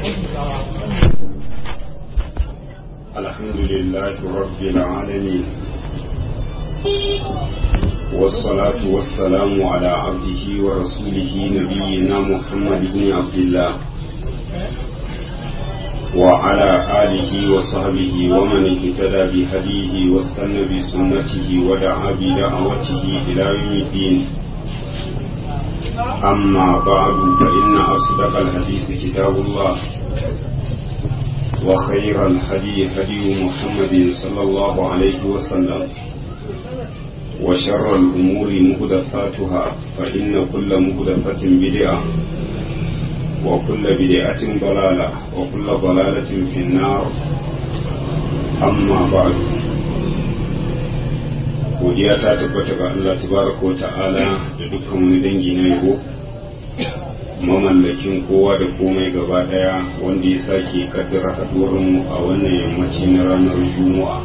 الحمد لله رب العالمين والصلاة والسلام على عبده ورسوله نبينا محمد بن عبد الله وعلى آله وصحبه ومن اهتدى بهديه واستنى بسنته ودعا بدعوته إلى يوم الدين أما بعد فإن أصدق الحديث كتاب الله وخير الهدي هدي محمد صلى الله عليه وسلم وشر الأمور مهدفاتها فإن كل مهدفة بدعة وكل بدعة ضلالة وكل ضلالة في النار أما بعد godiya ta tabbata ga Allah tabaraka wa ta'ala da dukkan wani dangi na yabo mamallakin kowa da komai gaba daya wanda ya sake kaddara haduwar mu a wannan yammaci na ranar juma'a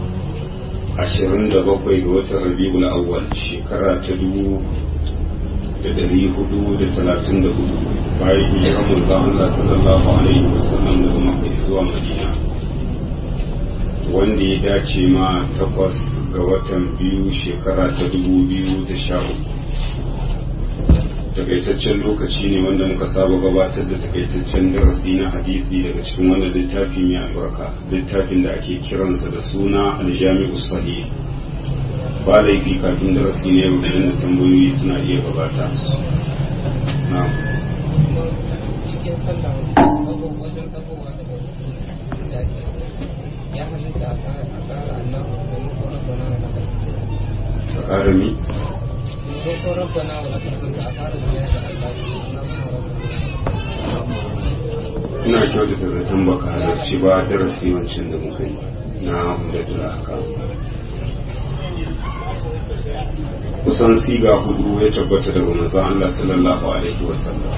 27 ga watan rabiul awwal shekara ta dubu da dari hudu da talatin da hudu bayan hijirar manzon Allah sallallahu alaihi wasallam daga Makka zuwa Madina wanda ya dace ma takwas ga watan biyu shekara ta dubu biyu da sha uku takaitaccen lokaci ne wanda muka saba gabatar da takaitaccen darasi na hadisi daga cikin wannan littafi mai albarka littafin da ake kiransa da suna aljami'u sahih ba laifi kafin darasi ne yau da tambayoyi suna iya gabata na cikin sallah wajen dagowa daga ya halitta a tsara Allah da mutu rabbana wa lakal ta ƙara mi ko ko rabbana wa lakal hamd a tsara zuwa da Allah ina kyautata zaton baka halarci ba darasi wancan da muka yi na umdatul ahkam kusan siga hudu ya tabbata daga manzon Allah sallallahu alaihi wasallam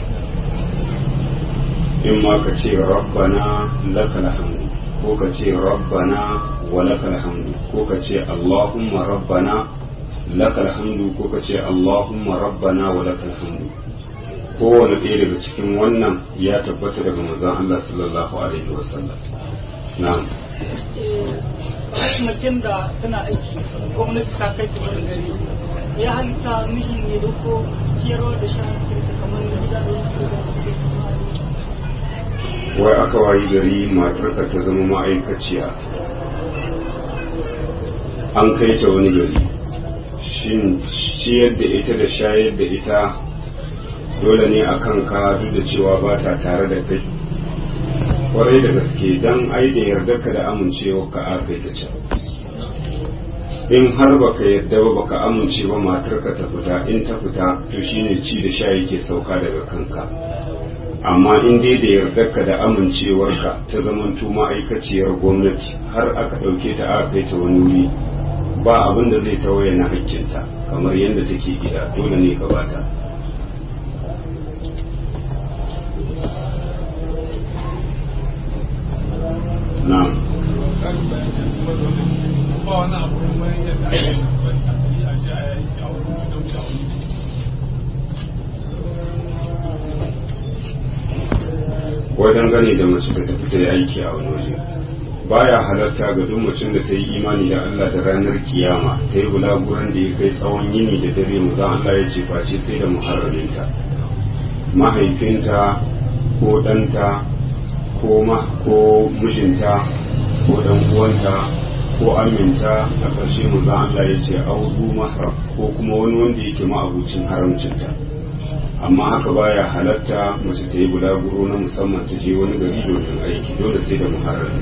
in ma ka ce rabbana lakal hamdu ko ka ce rabbana wa lakal hamdu ko ka ce allahumma rabbana lakal hamdu ko ka ce allahumma rabbana wa lakal hamdu kowane ɗaya daga cikin wannan ya tabbata daga manzon Allah sallallahu alaihi wasallam na'am macen da tana aiki gwamnati ta kai ta wani gari ya halitta mishin ne da ko ciyarwa da shan kamar da gida da wasu wai aka wayi gari matarka ta zama ma'aikaciya an kai ta wani gari shin ciyar da ita da shayar da ita dole ne a kanka duk da cewa ba ta tare da kai kwarai da gaske don ai da yarda ka da amincewa ka a kai ta can in har baka yarda ba baka amince ba matarka ta fita in ta fita to shine ci da sha yake sauka daga kanka amma in dai da yardarka da amincewarka ta zamanto ma'aikaciyar gwamnati har aka ɗauke ta aka kai ta wani wuri ba abin da zai tawaye na hakkinta kamar yadda take gida dole ne ka bata na'am wajen gane da mace da ta fita yi aiki a wani waje baya halarta ga duk mutum da ta yi imani da Allah da ranar kiyama ta yi bulaguran da ya kai tsawon yini da dare mu za Allah ya ce face sai da muharraminta mahaifinta ko ɗanta ko ma ko mijinta ko dan uwanta ko aminta a ƙarshe mu za Allah ya ce auzu mahram ko kuma wani wanda yake ma'abucin haramcinta amma haka baya halatta mace ta yi bulaguro na musamman ta je wani gari domin aiki dole sai da muharrami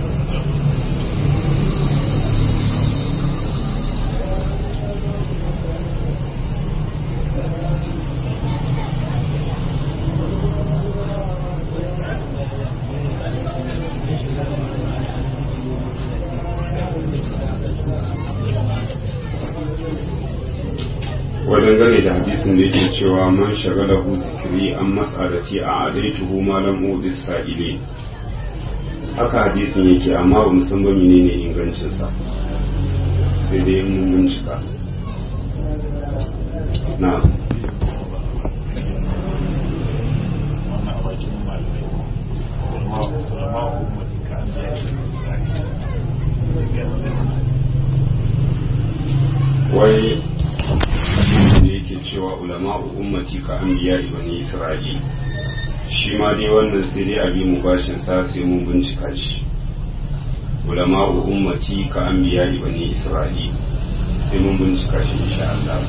wajen gane da hadisin da yake cewa man shagala hu zikiri an mas'alati a adaituhu ma lam udis sa'ile haka hadisin yake amma ba mu san ba menene ingancin sa sai dai mun bincika na wannan a bakin malamai kuma ummati ka anbiya bani isra'il shi ma dai wannan sai dai abi mu bashin sa sai mun bincika shi ulama'u ummati ka anbiya bani isra'il sai mun bincika shi insha Allah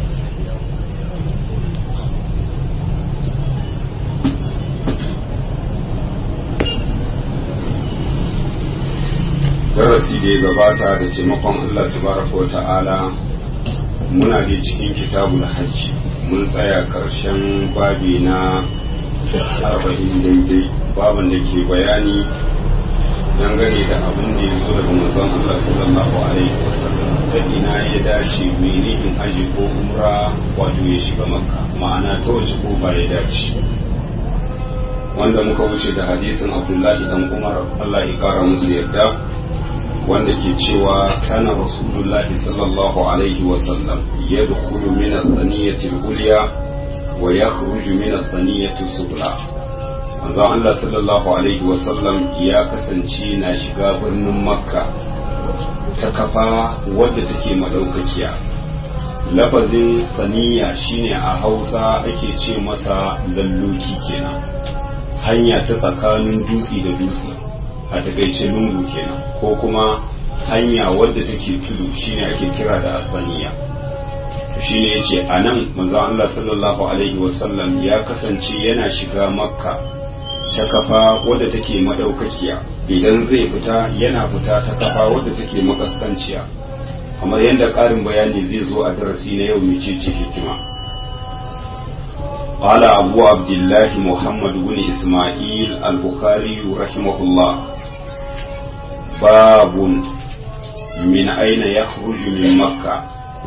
darasi da ya gabata da taimakon Allah tabaraka wa ta'ala muna da cikin kitabul hajji mun tsaya karshen babi na arba'in daidai babin da ke bayani dangane da abin da ya zo daga manzon Allah sallallahu alaihi wasallam ta ina ya dace mai in haji ko umra wato ya shiga makka ma'ana ta wace kofa ya dace wanda muka wuce da hadisin abdullahi dan umar Allah ya kara musu yadda wanda ke cewa kana rasulullahi sallallahu alaihi wasallam yadkhulu min as-saniyati al-ulya wa yakhruju min as-saniyati as-sufla manzon Allah sallallahu alaihi wasallam ya kasance na shiga birnin makka ta kafa wadda take madaukakiya lafazin saniya shine a hausa ake ce masa lalloki kenan hanya ta tsakanin dutse da dutse a takaice lungu kenan ko kuma hanya wadda take tudu shine ake kira da asaniya shine yace anan manzo Allah sallallahu alaihi wasallam ya kasance yana shiga makka ta kafa wadda take madaukakiya idan zai fita yana fita ta kafa wadda take makaskanciya kamar yadda ƙarin bayani zai zo a darasi na yau mecece hikima قال أبو عبد الله محمد بن إسماعيل البخاري رحمه الله باب من أين يخرج من مكة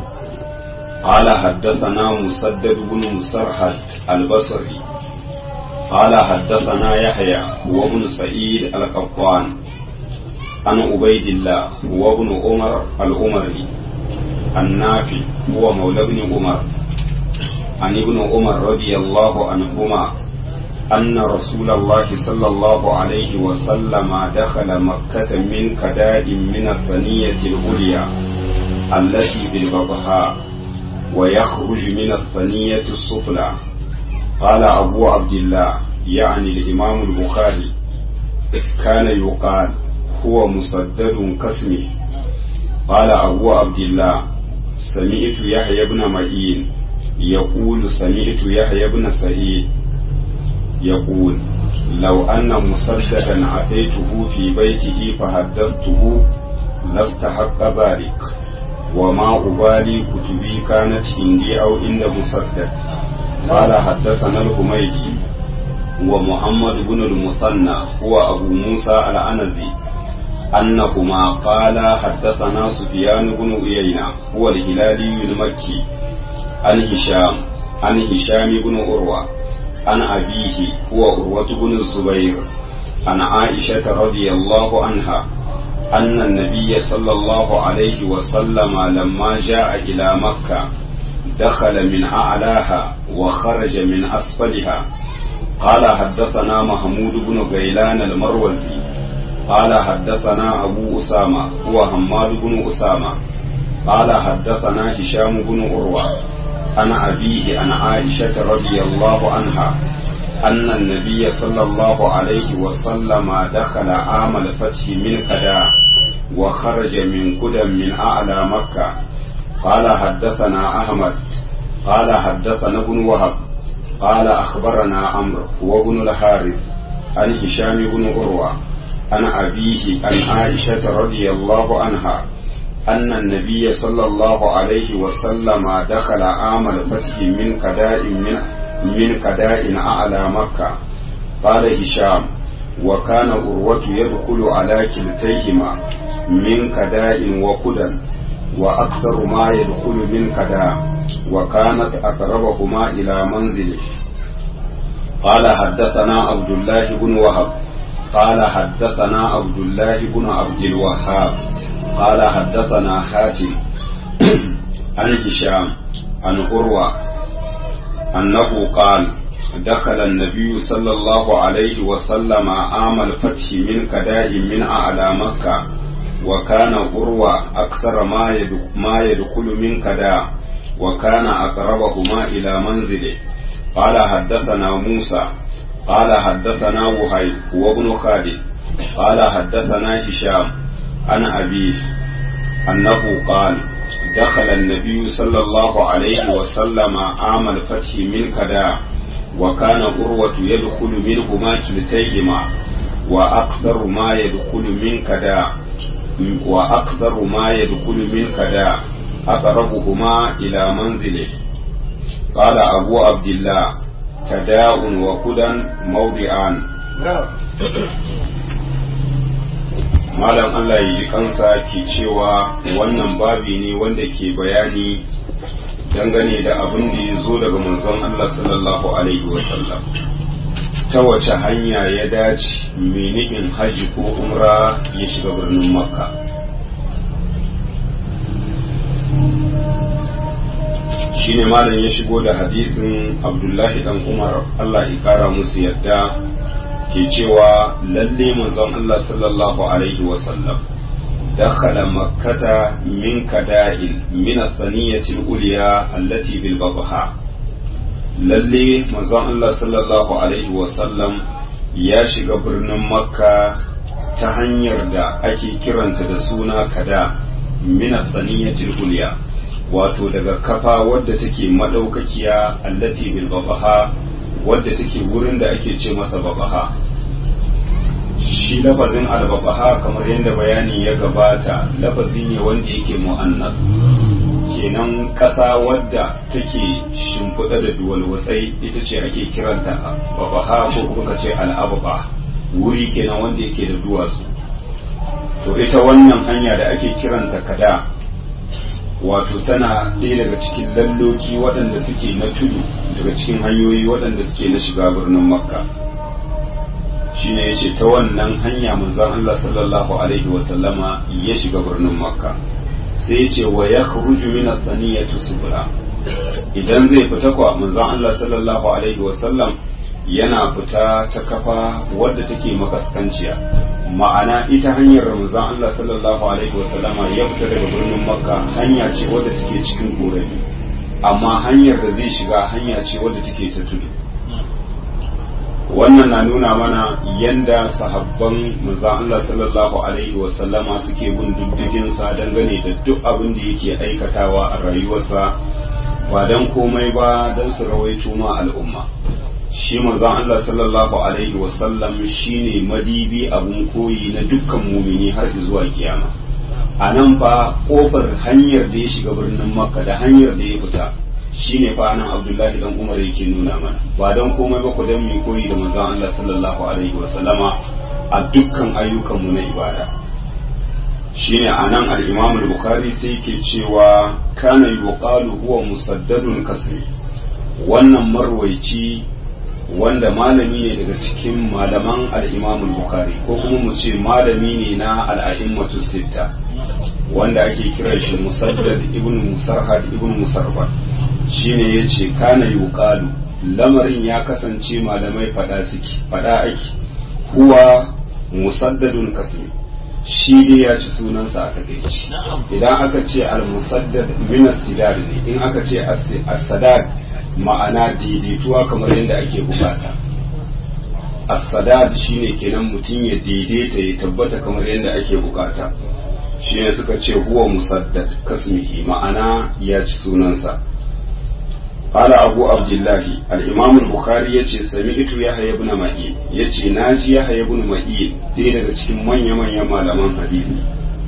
قال حدثنا مسدد بن مسرحد البصري قال حدثنا يحيى هو ابن سعيد القطان عن عبيد الله هو ابن عمر العمري النافي هو مولى ابن عمر عن ابن عمر رضي الله عنهما أن رسول الله صلى الله عليه وسلم دخل مكة من كداء من الثنية العليا التي بالبطحاء ويخرج من الثنية السفلى قال أبو عبد الله يعني الإمام البخاري كان يقال هو مسدد كاسمه قال أبو عبد الله سمعت يحيى بن معين يقول سمعت يحيى بن سعيد يقول لو أن مسددا أتيته في بيته فحدثته لاستحق ذلك وما أبالي كتبي كانت عندي أو عند مسدد قال حدثنا الحميدي ومحمد بن المثنى هو أبو موسى الأنزي أنهما قال حدثنا سفيان بن عيينة هو الهلالي المكي عن هشام عن هشام بن عروة عن أبيه هو عروة بن الزبير عن عائشة رضي الله عنها أن النبي صلى الله عليه وسلم لما جاء إلى مكة دخل من أعلاها وخرج من أسفلها قال حدثنا محمود بن غيلان المروزي قال حدثنا أبو أسامة هو حماد بن أسامة قال حدثنا هشام بن عروة عن أبيه عن عائشة رضي الله عنها أن النبي صلى الله عليه وسلم دخل عام الفتح من كدا وخرج من قدم من أعلى مكة قال حدثنا أحمد قال حدثنا ابن وهب قال أخبرنا عمرو وابن الحارث عن هشام بن عروة عن أبيه عن عائشة رضي الله عنها أن النبي صلى الله عليه وسلم دخل عام الفتح من كداء من من كداء أعلى مكة قال هشام وكان أروة يدخل على كلتيهما من كداء وقدى وأكثر ما يدخل من كداء وكانت أقربهما إلى منزله قال حدثنا عبد الله بن وهب قال حدثنا عبد الله بن عبد الوهاب قال حدثنا حاتم عن هشام عن عروة أنه قال دخل النبي صلى الله عليه وسلم عام الفتح من كداء من أعلى مكة وكان عروة أكثر ما ما يدخل من كداء وكان أقربهما إلى منزله قال حدثنا موسى قال حدثنا وهيب وابن خالد قال حدثنا هشام عن أبيه أنه قال دخل النبي صلى الله عليه وسلم عام الفتح من كدا وكان قروة يدخل منهما كلتيهما وأكثر ما يدخل من كدا وأكثر ما يدخل من كدا أقربهما إلى منزله قال أبو عبد الله كداء وكدا موضعان malam Allah ya ji kansa ke cewa wannan babi ne wanda ke bayani dangane da abin da ya zo daga manzon Allah sallallahu alaihi wasallam ta wace hanya ya dace menihin haji ko umra ya shiga birnin makka shine malam ya shigo da hadisin abdullahi dan umar Allah ya kara musu yadda ke cewa lalle manzon Allah sallallahu alaihi wasallam dakhala makkata min kada'il min athaniyati al-ulya allati bil babha lalle manzon Allah sallallahu alaihi wasallam ya shiga birnin makka ta hanyar da ake kiranta da suna kada min athaniyati al-ulya wato daga kafa wadda take madaukakiya allati bil babha wadda take wurin da ake ce masa babaha shi lafazin albabaha kamar yadda bayani ya gabata lafazi ne wanda yake mu'annas kenan ƙasa wadda take shimfiɗa da duwalwatsai ita ce ake kiranta babaha ko kuma ce al'ababa wuri kenan wanda yake da duwatsu to ita wannan hanya da ake kiranta kada wato tana ɗaya daga cikin lalloki waɗanda suke na tudu daga cikin hanyoyi waɗanda suke na shiga birnin makka shine ya ce ta wannan hanya manzon Allah sallallahu alaihi wasallama ya shiga birnin makka sai ya ce wa ya kharuju min at-taniyati subra idan zai fita kwa manzon Allah sallallahu alaihi wasallam yana fita ta kafa wadda take makaskanciya ma'ana ita hanyar manzon Allah sallallahu alaihi wasallama ya fita daga birnin makka hanya ce wadda take cikin korafi amma hanyar da zai shiga hanya ce wadda take ta tudu wannan na nuna mana yanda sahabban manzon Allah sallallahu alaihi wasallama suke bin diddigin sa dangane da duk abin da yake aikatawa a rayuwarsa ba dan komai ba dan su rawaito ma al'umma shi manzon Allah sallallahu alaihi wasallam shine madibi abun koyi na dukkan mumini har zuwa kiyama a nan fa kofar hanyar da ya shiga birnin makka da hanyar da ya fita shine fa nan abdullahi dan umar yake nuna mana ba don komai ba ku dan mu koyi da manzon Allah sallallahu alaihi wasallama a dukkan ayyukan mu na ibada shine anan al-imam al-bukhari sai yake cewa kana yuqalu huwa musaddadun kasri wannan marwaici wanda malami ne daga cikin malaman al-imam al-bukhari ko kuma mu ce malami ne na al-a'immatu sitta wanda ake kiran shi musaddad ibn musarhad ibn musarbat shine yace kana yuqalu lamarin ya kasance malamai fada suke fada ake huwa musaddadun kasmi shi dai ya ci sunansa a takaici idan aka ce al-musaddad min as-sidad ne in aka ce as-sadad ma'ana daidaituwa kamar yadda ake bukata as-sadad shine kenan mutum ya daidaita ya tabbata kamar yadda ake bukata shine suka ce huwa musaddad kasmihi ma'ana ya ci sunansa قال أبو عبد الله الإمام البخاري يتي سمعت يحيى بن معين يتي ناجي يحيى بن معين دي daga cikin manya manya malaman hadisi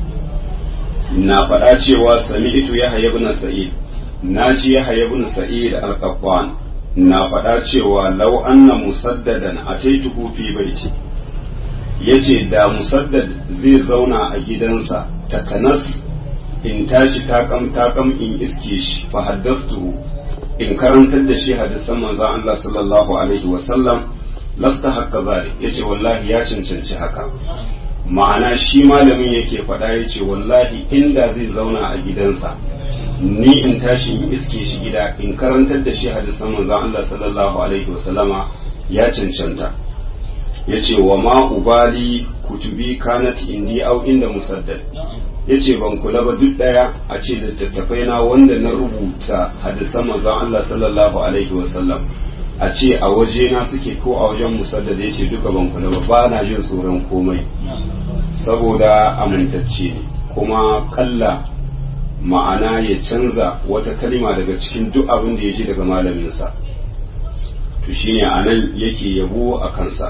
na faɗa cewa sami'tu yahya ibn sa'id naji yahya ibn sa'id al-qattan na faɗa cewa law anna musaddadan ataituhu fi baiti yace da musaddad zai zauna a gidansa takanas in tashi takam takam in iske shi fa haddastuhu in karantar da shi hadisan manzon Allah sallallahu alaihi wa sallam lasta haka zalik yace wallahi ya cancanci haka ma'ana shi malamin yake faɗa yace wallahi inda zai zauna a gidansa ni in tashi in iske shi gida in karantar da shi hadisan manzon Allah sallallahu alaihi wa sallama ya cancanta yace wa ma ubali kutubi kanat indi au inda musaddad yace ban kula ba duk daya a ce littattafai na wanda na rubuta hadisan manzon Allah sallallahu alaihi wasallam a ce a waje na suke ko a wajen musaddad yace duka ban kula ba ba na jin tsoron komai saboda amintacce ne kuma kalla ma'ana ya canza wata kalima daga cikin duk abin da ya ji daga malaminsa to shine anan yake yabo a kansa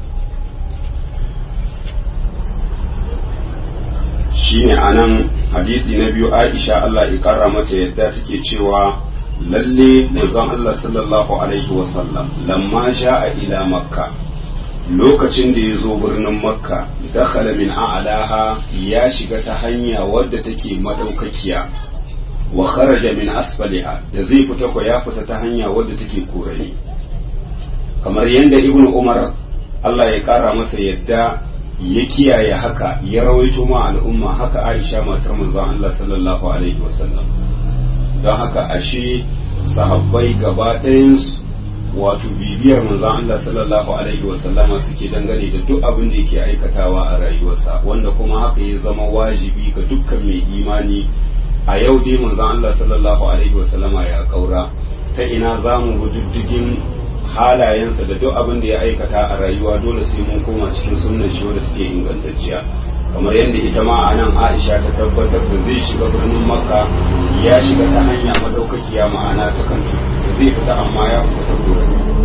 shine anan hadisi na biyu Aisha Allah ya kara mata yadda take cewa lalle manzon Allah sallallahu alaihi wasallam lamma sha'a ila makka lokacin da ya zo birnin makka dakhala min a'laha ya shiga ta hanya wadda take madaukakiya wa kharaja min asfaliha da zai fita ko ya fita ta hanya wadda take korani kamar yadda ibnu umar Allah ya kara masa yadda ya kiyaye haka ya rawaito ma al'umma haka Aisha matar manzon Allah sallallahu alaihi wasallam don haka ashe sahabbai gaba ɗayansu wato bibiyar manzon Allah sallallahu alaihi wasallama suke dangane da duk abin da yake aikatawa a rayuwarsa wanda kuma haka ya zama wajibi ga dukkan mai imani a yau dai manzon Allah sallallahu alaihi wasallama ya kaura ta ina zamu bi diddigin halayensa da duk abin da ya aikata a rayuwa dole sai mun koma cikin sunnar shi wadda take ingantacciya kamar yadda ita ma a nan Aisha ta tabbatar da zai shiga birnin Makka ya shiga ta hanya madaukakiya ma'ana ta kan da zai fita amma ya fita ta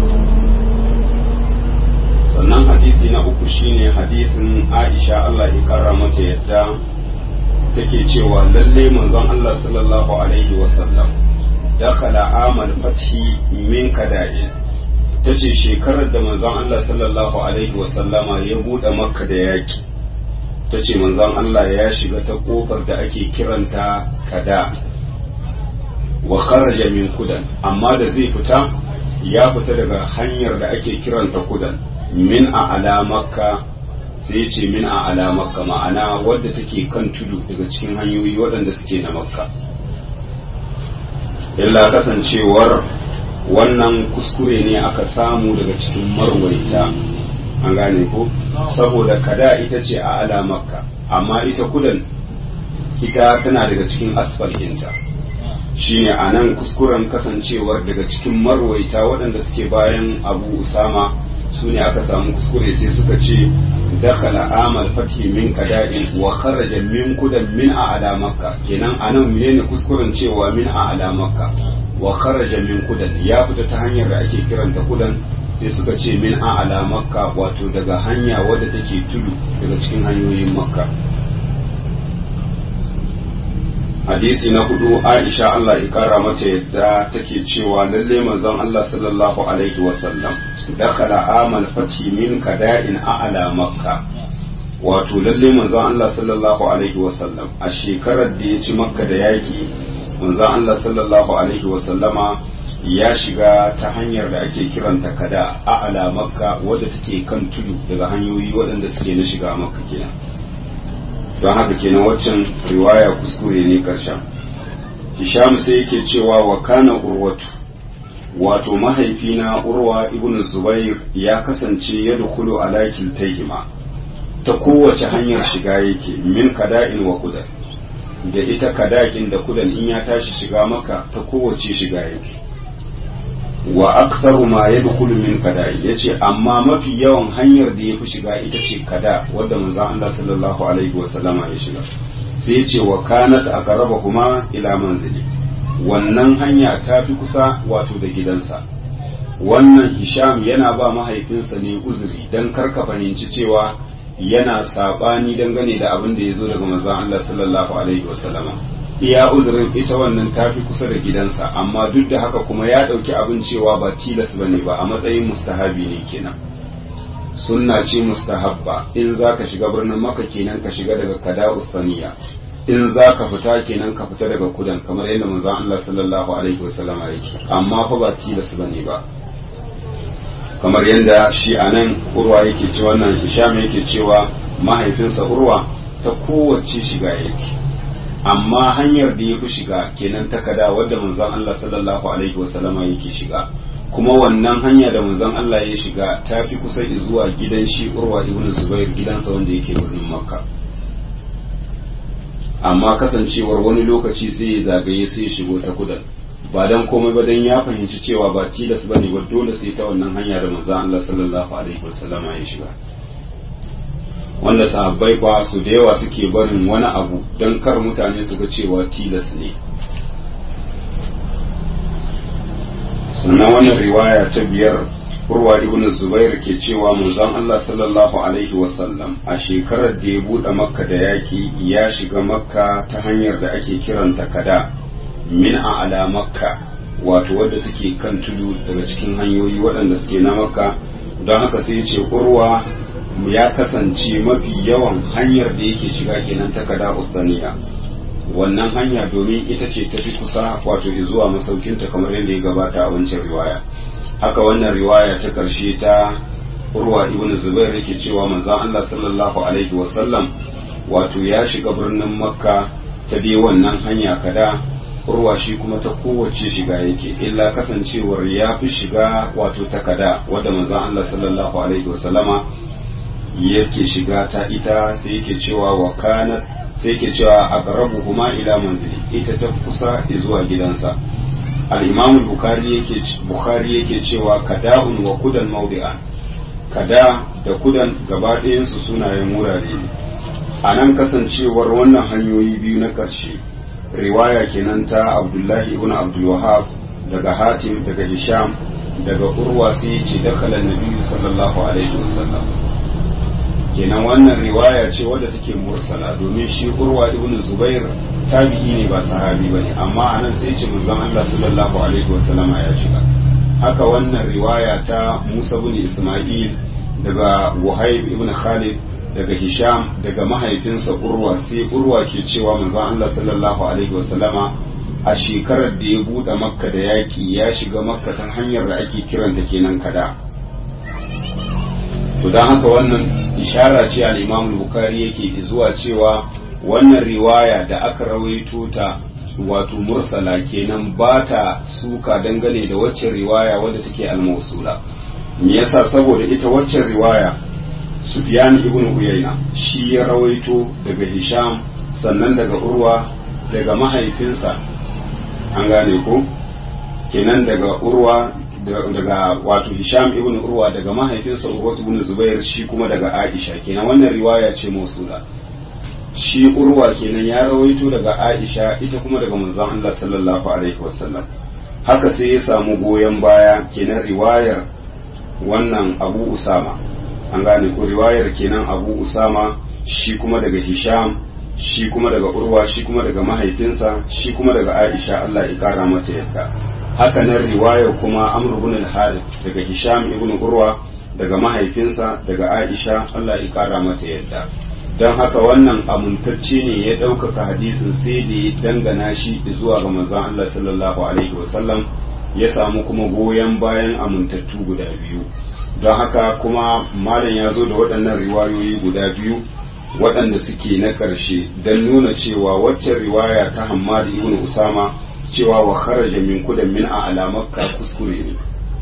sannan hadisi na uku shine hadisin Aisha Allah ya kara mata yadda take cewa lalle manzon Allah sallallahu alaihi wasallam dakala amal fathi min kada'in ta ce shekarar da manzon Allah sallallahu alaihi wasallama ya buɗe makka da yaki ta ce manzon Allah ya shiga ta kofar da ake kiranta kada wa kharaja min kudan amma da zai fita ya fita daga hanyar da ake kiranta kudan min a ala makka sai ya ce min a ala makka ma'ana wadda take kan tudu daga cikin hanyoyi waɗanda suke na makka illa kasancewar wannan kuskure ne aka samu daga cikin marwaita an gane ko saboda kada ita ce a ala makka amma ita kudan ita tana daga cikin asfalhinta shine a nan kuskuren kasancewar daga cikin marwaita waɗanda suke bayan abu usama su ne aka samu kuskure sai suka ce dakala amal fathi min kada'in wa kharaja min kudan min a ala makka kenan a nan menene kuskuren cewa min a ala makka wa kharaja min kudan ya fita ta hanyar da ake kiranta kudan sai suka ce min a ala makka wato daga hanya wadda take tudu daga cikin hanyoyin makka hadisi na hudu aisha Allah ya kara mata yadda take cewa lalle manzon Allah sallallahu alaihi wasallam dakala amal fathi min kada'in a'la makka wato lalle manzon Allah sallallahu alaihi wasallam a shekarar da ya ci makka da yaki manzon Allah sallallahu alaihi wasallama ya shiga ta hanyar da ake kiranta kada a'la makka wadda take kan tudu daga hanyoyi waɗanda suke na shiga makka kenan don haka kenan waccan riwaya kuskure ne karshen hisham sai yake cewa wa kana urwatu wato mahaifina urwa ibn zubair ya kasance ya dukulu ala kiltayhima ta kowace hanyar shiga yake min kada'in wa kudan da ita kadakin da kudan in ya tashi shiga maka ta kowace shiga yake wa aktharu ma yadkhulu min kada yace amma mafi yawan hanyar da yafi shiga ita ce kada wanda manzon Allah sallallahu alaihi wa sallama ya shiga sai yace wa kanat aqrabahuma ila manzili wannan hanya ta fi kusa wato da gidansa wannan Hisham yana ba mahaifinsa ne uzuri dan karka fahimci cewa yana sabani dangane da abin da ya zo daga manzon Allah sallallahu alaihi wa sallama iya uzurin ita wannan tafi kusa da gidansa amma duk da haka kuma ya ɗauki abin cewa ba tilas bane ba a matsayin mustahabi ne kenan sunna ce mustahabba in za ka shiga birnin maka kenan ka shiga daga kada usaniya in za ka fita kenan ka fita daga kudan kamar yadda manzon Allah sallallahu alaihi wasallam yake amma fa ba tilas bane ba kamar yadda shi anan urwa yake cewa wannan hisham yake cewa mahaifinsa urwa ta kowace shiga yake amma hanyar da ya fi shiga kenan takada wadda manzon Allah sallallahu alaihi wasallama yake shiga kuma wannan hanya da manzon Allah ya shiga ta fi kusa zuwa gidan shi urwa ibn zubair gidansa wanda yake birnin makka amma kasancewar wani lokaci sai ya zagaye sai ya shigo ta kudan ba dan komai ba dan ya fahimci cewa ba tilas bane ba dole sai ta wannan hanya da manzon Allah sallallahu alaihi wasallama ya shiga wanda sahabbai kwa su da yawa suke barin wani abu don kar mutane su ga cewa tilas ne sannan wannan riwaya ta biyar urwa ibn zubair ke cewa manzon Allah sallallahu alaihi wasallam a shekarar da ya bude makka da yaki ya shiga makka ta hanyar da ake kiranta kada min a ala makka wato wadda take kan tudu daga cikin hanyoyi waɗanda suke na makka don haka sai ce urwa ya kasance mafi yawan hanyar da yake shiga kenan ta kada ustaniya wannan hanya domin ita ce ta fi kusa wato zuwa masaukinta kamar yadda ya gabata a wancan riwaya haka wannan riwaya ta karshe ta urwa ibn zubair yake cewa manzon Allah sallallahu alaihi wasallam wato ya shiga birnin makka ta dai wannan hanya kada urwa shi kuma ta kowace shiga yake illa kasancewar ya fi shiga wato ta kada wadda manzon Allah sallallahu alaihi wasallama yake shiga ta ita sai yake cewa wa kanat sai yake cewa aqrabuhuma ila manzili ita ta kusa zuwa gidansa al-imam al-bukhari yake bukhari yake cewa kada'un wa kudan mawdi'an kada da kudan gaba ɗayan su sunayen wurare ne anan kasancewar wannan hanyoyi biyu na ƙarshe riwaya kenan ta abdullahi ibn abdul wahab daga hatim daga hisham daga urwa sai yace dakhala nabiyyu sallallahu alaihi wasallam kenan wannan riwaya ce wadda take mursala domin shi urwa ibn zubair tabi'i ne ba sahabi bane amma anan sai ce manzon Allah sallallahu alaihi wasallama ya shiga haka wannan riwaya ta Musa ibn Isma'il daga Wahayb ibn Khalid daga Hisham daga mahaifinsa Urwa sai Urwa ke cewa manzon Allah sallallahu alaihi wasallama a shekarar da ya bude Makka da yaki ya shiga Makka ta hanyar da ake kiranta kenan kada to don haka wannan ishara ce al-imam bukhari yake zuwa cewa wannan riwaya da aka rawaito ta wato mursala kenan ba ta suka dangane da waccan riwaya wadda take al-mawsula me yasa saboda ita waccan riwaya Sufyan ibn Uyayna shi ya rawaito daga Hisham sannan daga Urwa daga mahaifinsa an gane ko kenan daga Urwa daga wato Hisham ibn Urwa daga mahaifinsa Urwa ibn Zubair shi kuma daga Aisha kenan wannan riwaya ce mausula shi Urwa kenan ya rawaito daga Aisha ita kuma daga manzon Allah sallallahu alaihi wasallam haka sai ya samu goyon baya kenan riwayar wannan Abu Usama an gane ko riwayar kenan Abu Usama shi kuma daga Hisham shi kuma daga Urwa shi kuma daga mahaifinsa shi kuma daga Aisha Allah ya kara mata yadda haka nan riwaya kuma amr ibn al-harith daga hisham ibn urwa daga mahaifinsa daga aisha Allah ya kara mata yadda don haka wannan amintacce ne ya ɗaukaka hadisin sai da ya dangana shi zuwa ga manzon Allah sallallahu alaihi wasallam ya samu kuma goyon bayan amintattu guda biyu don haka kuma malam ya zo da waɗannan riwayoyi guda biyu waɗanda suke na ƙarshe don nuna cewa waccan riwaya ta hammad ibn usama cewa wa kharaja min kudan min a alamakka kuskure ne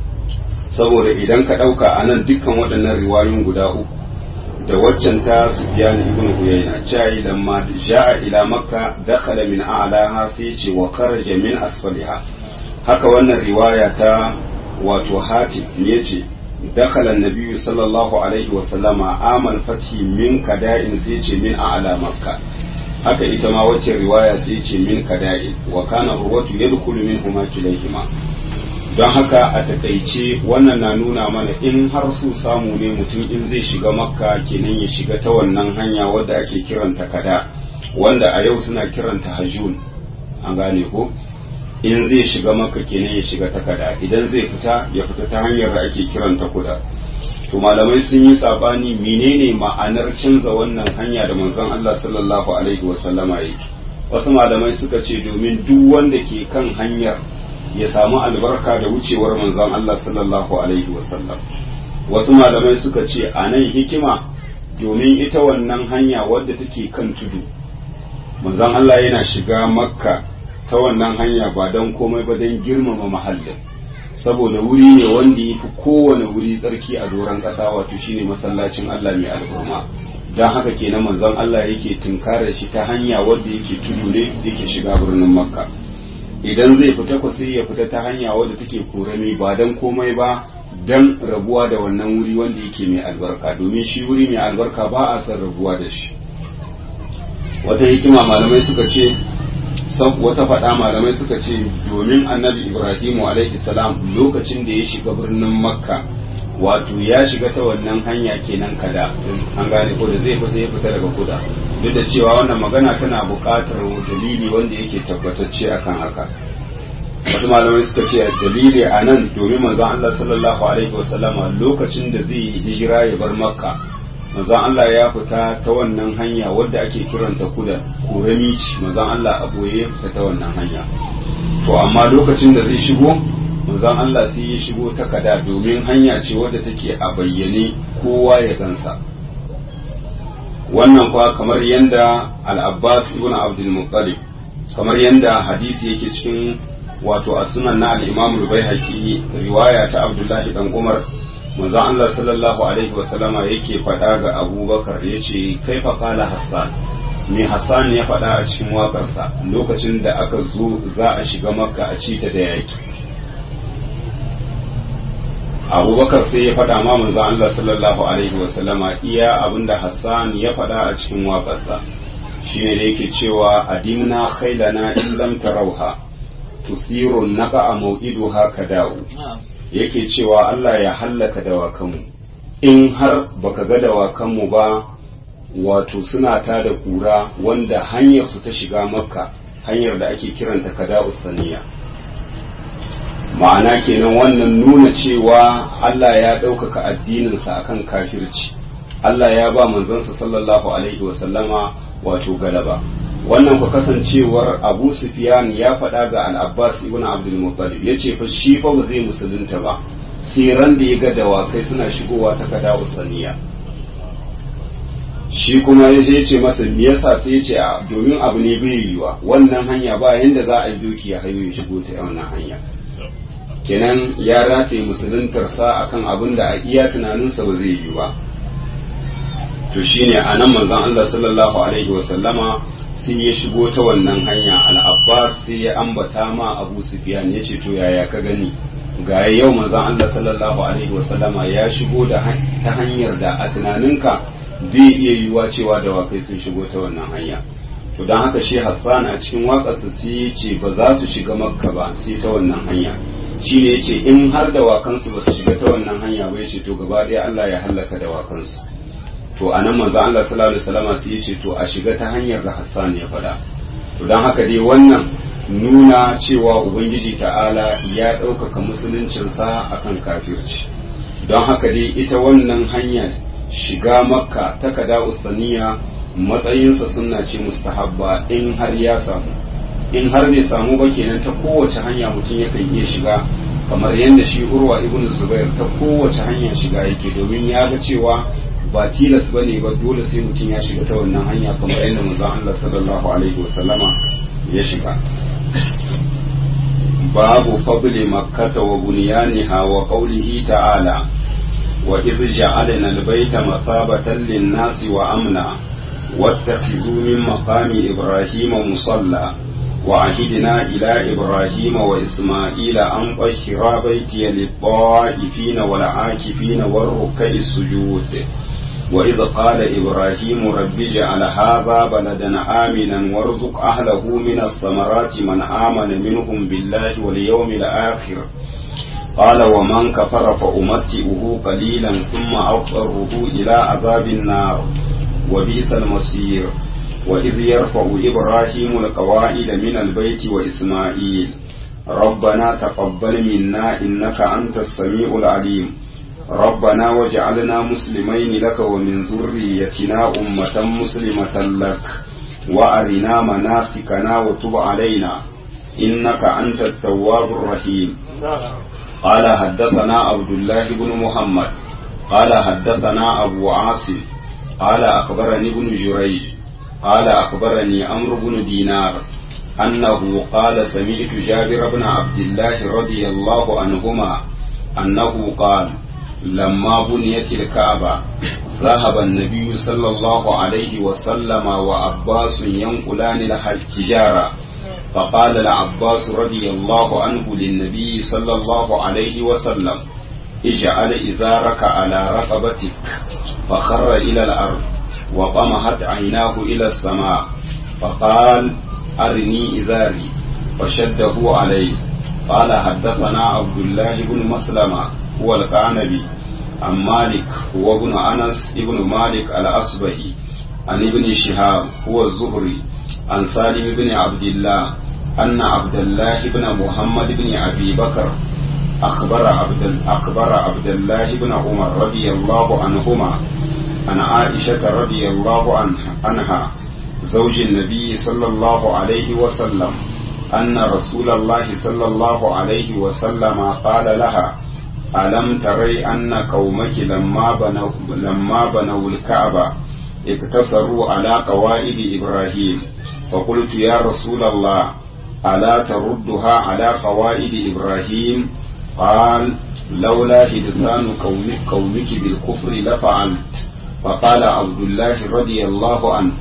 saboda idan ka ɗauka a nan dukkan waɗannan riwayoyin guda uku da waccan ta sufyan ibn uyayna cewa lamma ja'a ila makka dakhala min a'laha sai ce wa kharaja min asfaliha haka wannan riwaya ta wato hatim ne ce dakhala an-nabi sallallahu alaihi wa sallama amal fathi min kada'in sai ce min a'la makka haka ita ma wacce riwaya sai ce min kada'in wa kana urwatu yadkhulu minhuma kilayhima don haka a takaice wannan na nuna mana in har su samu ne mutum in zai shiga makka kenan ya shiga ta wannan hanya wadda ake kiranta kada wanda a yau suna kiranta hajjun an gane ko in zai shiga makka kenan ya shiga ta kada idan zai fita ya fita ta hanyar da ake kiranta kuda to malamai sun yi sabani menene ma'anar canza wannan hanya da manzon Allah sallallahu alaihi wasallama yake wasu malamai suka ce domin duk wanda ke kan hanyar ya samu albarka da wucewar manzon Allah sallallahu alaihi wasallam wasu malamai suka ce a nan hikima domin ita wannan hanya wadda take kan tudu manzon Allah yana shiga makka ta wannan hanya ba don komai ba don girmama mahallin saboda wuri ne wanda ya fi kowane wuri tsarki a doron ƙasa wato shine masallacin Allah mai al'umma don haka kenan manzon Allah yake tunkarar shi ta hanya wadda yake tudu ne yake shiga birnin makka idan zai fita ku sai ya fita ta hanya wadda take korami ba dan komai ba dan rabuwa da wannan wuri wanda yake mai albarka domin shi wuri mai albarka ba a son rabuwa da shi wata hikima malamai suka ce wata faɗa malamai suka ce domin annabi ibrahimu alaihi salam lokacin da ya shiga birnin makka wato ya shiga ta wannan hanya kenan kada an gane ko da zai fita ya fita daga kuda duk da cewa wannan magana tana buƙatar dalili wanda yake tabbatacce akan haka wasu malamai suka ce dalili a nan domin manzon Allah sallallahu alaihi wasallama lokacin da zai yi hijira ya bar makka manzon Allah ya fita ta wannan hanya wadda ake kiranta kuda kurami manzon Allah a boye fita ta wannan hanya to amma lokacin da zai shigo manzon Allah sai ya shigo ta kada domin hanya ce wadda take a bayyane kowa ya gansa wannan kwa kamar yanda al-Abbas ibn Abdul Muttalib kamar yanda hadisi yake cikin wato a sunan na al-Imam al-Baihaqi riwaya ta Abdullah dan Umar manzon Allah sallallahu alaihi wa sallama yake faɗa ga Abubakar yace kaifa qala Hassan me Hassan ya faɗa a cikin waƙarsa lokacin da aka zo za a shiga Makka a cita da yaki abubakar sai ya faɗa ma manzon Allah sallallahu alaihi wa sallama iya abinda Hassan ya faɗa a cikin waƙarsa shine da yake cewa adimna khailana in lam tarauha tusiru naqa maw'iduha kadau yake cewa Allah ya hallaka dawakanmu in har baka ga dawakanmu ba wato suna ta da kura wanda hanyar su ta shiga makka hanyar da ake kiranta kada'us saniya ma'ana kenan wannan nuna cewa Allah ya ɗaukaka addininsa akan kafirci Allah ya ba manzansa sallallahu alaihi wasallama wato galaba wannan ku kasancewar Abu Sufyan ya faɗa ga Al-Abbas ibn Abdul Muttalib yace fa shi fa ba zai musulunta ba sai ran da ya ga dawakai suna shigowa ta kada usaniya shi kuma ya ce masa me yasa sai ya ce domin abu ne bai yiwa wannan hanya ba yanda za a yi doki ya hayo ya shigo ta wannan hanya kenan ya rataye musuluntarsa akan abin da a iya tunaninsa ba zai yi ba to shine a nan manzon Allah sallallahu alaihi wa sallama sai ya shigo ta wannan hanya al-Abbas sai ya ambata ma Abu Sufyan ya ce to yaya ka gani ga yau manzon Allah sallallahu alaihi wa sallama ya shigo da ta hanyar da a tunaninka zai iya yiwuwa cewa dawakai sun shigo ta wannan hanya to don haka shi Hassan a cikin waƙarsa sai ya ce ba za su shiga Makka ba sai ta wannan hanya shi ne yace in har dawakansu ba su shiga ta wannan hanya ba yace to gaba ɗaya Allah ya hallaka dawakansu to anan manzo Allah sallallahu alaihi wasallam sai yace to a shiga ta hanyar da Hassan ya faɗa to dan haka dai wannan nuna cewa ubangiji ta'ala ya ɗaukaka musuluncinsa akan kafirci don haka dai ita wannan hanya shiga makka ta kada usaniya matsayinsa sunna ce mustahabba in har ya samu in har bai samu ba kenan ta kowace hanya mutum yakan iya shiga kamar yadda shi urwa ibn zubair ta kowace hanya shiga yake domin ya ga cewa ba tilas ba ne ba dole sai mutum ya shiga ta wannan hanya kamar yadda manzon Allah sallallahu alaihi wasallama ya shiga babu fadli makkata wa bunyaniha wa qawlihi ta'ala wa idh ja'alna al-bayta mathabatan lin-nasi wa amna واتخذوا من مقام إبراهيم مصلى وعهدنا إلى إبراهيم وإسماعيل أن طهرا بيتي للطائفين والعاكفين والركع السجود وإذ قال إبراهيم رب اجعل هذا بلدا آمنا وارزق أهله من الثمرات من آمن منهم بالله واليوم الآخر قال ومن كفر فأمتئه قليلا ثم أضطره إلى عذاب النار وبئس المصير وإذ يرفع إبراهيم القواعد من البيت وإسماعيل ربنا تقبل منا إنك أنت السميع العليم ربنا واجعلنا مسلمين لك ومن ذريتنا أمة مسلمة لك وأرنا مناسكنا وتب علينا إنك أنت التواب الرحيم قال حدثنا عبد الله بن محمد قال حدثنا أبو عاصم قال أخبرني ابن جريج قال أخبرني أمر بن دينار أنه قال سمعت جابر بن عبد الله رضي الله عنهما أنه قال لما بنيت الكعبة ذهب النبي صلى الله عليه وسلم وعباس ينقلان الحجارة فقال العباس رضي الله عنه للنبي صلى الله عليه وسلم اجعل إزارك على رقبتك فخر إلى الأرض وطمحت عيناه إلى السماء فقال أرني إزاري فشده عليه قال حدثنا عبد الله بن مسلمة هو القعنبي عن مالك هو ابن أنس ابن مالك الأصبهي عن ابن شهاب هو الزهري عن سالم بن عبد الله أن عبد الله بن محمد بن أبي بكر أخبر عبد أخبر عبد الله بن عمر رضي الله عنهما عن عائشة رضي الله عنها زوج النبي صلى الله عليه وسلم أن رسول الله صلى الله عليه وسلم قال لها ألم تري أن قومك لما بنوا لما بنوا الكعبة اقتصروا على قواعد إبراهيم فقلت يا رسول الله ألا تردها على قواعد إبراهيم قال لولا هدثان قومك, قومك بالكفر لفعلت فقال عبد الله رضي الله عنه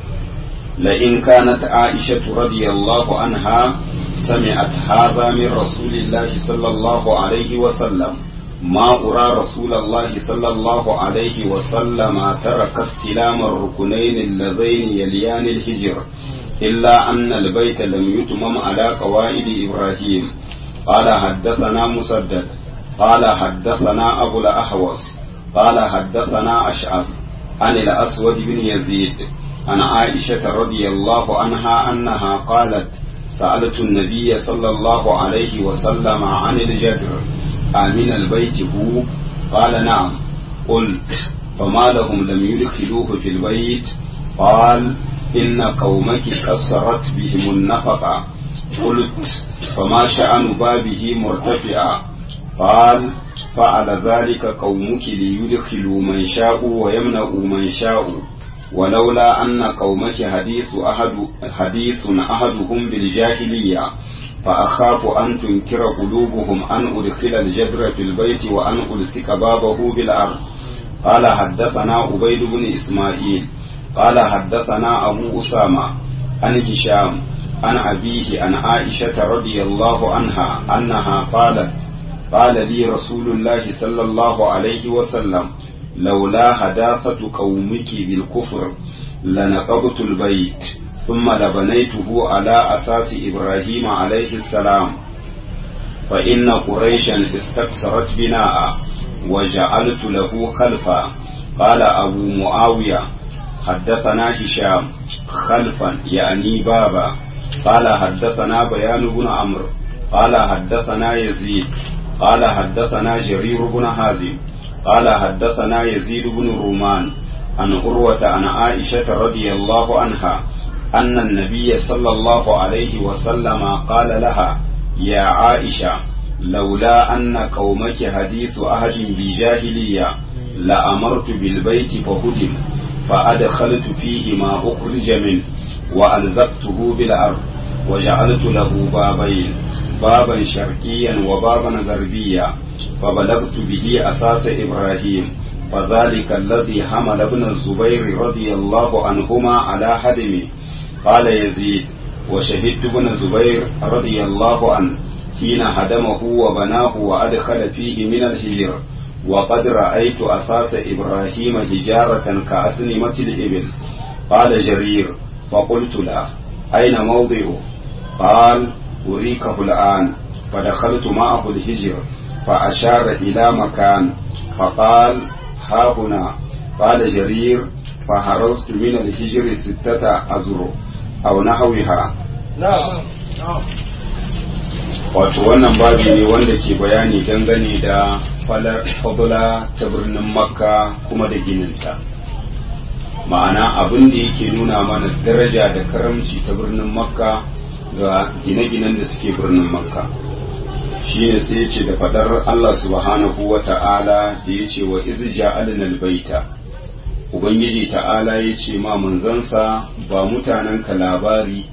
لئن كانت عائشة رضي الله عنها سمعت هذا من رسول الله صلى الله عليه وسلم ما أرى رسول الله صلى الله عليه وسلم ترك استلام الركنين اللذين يليان الهجر إلا أن البيت لم يتمم على قواعد إبراهيم قال حدثنا مسدد قال حدثنا أبو الأحوص قال حدثنا أشعث عن الأسود بن يزيد عن عائشة رضي الله عنها أنها قالت سألت النبي صلى الله عليه وسلم عن الجدر آمن البيت هو قال نعم قلت فما لهم لم يدخلوه في البيت قال إن قومك كسرت بهم النفقة قلت فما شأن بابه مرتفعا قال فعل ذلك قومك ليدخلوا من شاءوا ويمنعوا من شاءوا ولولا أن قومك حديث أحد حديث أحدهم بالجاهلية فأخاف أن تنكر قلوبهم أن أدخل الجبر في البيت وأن ألصق بابه بالأرض قال حدثنا عبيد بن إسماعيل قال حدثنا أبو أسامة عن هشام عن أبيه عن عائشة رضي الله عنها أنها قالت قال لي رسول الله صلى الله عليه وسلم لولا حداثة قومك بالكفر لنقضت البيت ثم لبنيته على أساس إبراهيم عليه السلام فإن قريشا استكثرت بناء وجعلت له خلفا قال أبو معاوية حدثنا هشام خلفا يعني بابا قال حدثنا بيان بن عمرو قال حدثنا يزيد قال حدثنا جرير بن حازم قال حدثنا يزيد بن رومان عن عروة عن عائشة رضي الله عنها أن النبي صلى الله عليه وسلم قال لها يا عائشة لولا أن قومك حديث أهد بجاهلية لأمرت بالبيت فهدم فأدخلت فيه ما أخرج منه وألزقته بالأرض وجعلت له بابين بابا شرقيا وبابا غربيا فبلغت به أساس إبراهيم فذلك الذي حمل ابن الزبير رضي الله عنهما على هدمه قال يزيد وشهدت ابن الزبير رضي الله عنه حين هدمه وبناه وأدخل فيه من الهجر وقد رأيت أساس إبراهيم حجارة كأسنمة الإبل قال جرير فقلت له أين موضعه قال أريكه الآن فدخلت معه الهجر فأشار إلى مكان فقال ها هنا قال جرير فهرست من الهجر ستة أزر أو نحوها نعم wato wannan babi ne wanda ke bayani dangane da fadula ta birnin makka kuma da gininta ma'ana abin da yake nuna mana daraja da karamci ta birnin makka ga gine-ginen da suke birnin makka shine sai ya ce da fadar allah subhanahu wa ta'ala da ya ce wa izja alinal baita ubangiji ta'ala ya ce ma manzansa ba mutanen ka labari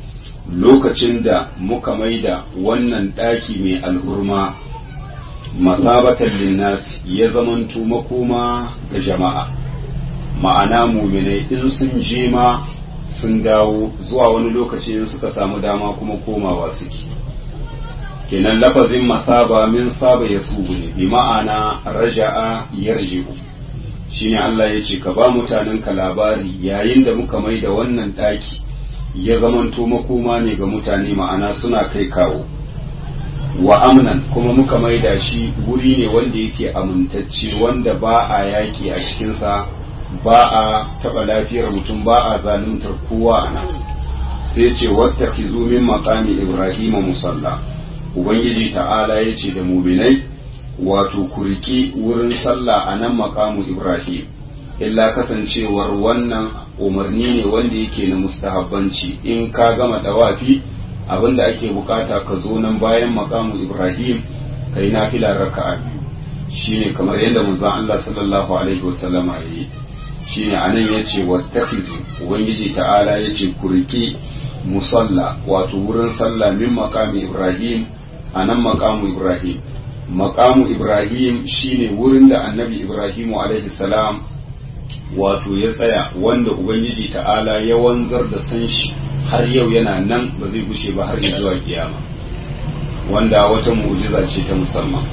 lokacin da muka maida wannan ɗaki mai al'urma masabatan linnas ya zamanto makoma ga jama'a ma'ana muminai in sun je ma sun dawo zuwa wani lokaci in suka samu dama kuma komawa suke kenan lafazin masaba min saba ya tubu ne bi ma'ana raja'a yarji'u shine Allah ya ce ka ba mutanen ka labari yayin da muka mai da wannan ɗaki ya zamanto makoma ne ga mutane ma'ana suna kai kawo wa amnan kuma muka mai da shi wuri ne wanda yake amintacce wanda ba a yaki a cikinsa ba a taɓa lafiyar mutum ba a zaluntar kowa a nan sai ce wata min makami ibrahim musalla ubangiji ta'ala ya ce da muminai wato kuriki wurin sallah a nan makamu ibrahim illa kasancewar wannan umarni ne wanda yake na mustahabbanci in ka gama dawafi abinda ake bukata ka zo nan bayan makamu ibrahim kai nafila raka'a biyu shine kamar yadda manzon Allah sallallahu alaihi wasallama yayi shine anan yace wattakhizu ubangiji ta'ala yace kuriki musalla wato wurin sallah min maqami ibrahim anan maqamu ibrahim maqamu ibrahim shine wurin da annabi ibrahim alaihi salam wato ya tsaya wanda ubangiji ta'ala ya wanzar da san shi har yau yana nan ba zai gushe ba har zuwa kiyama wanda wata mu'jiza ce ta musamman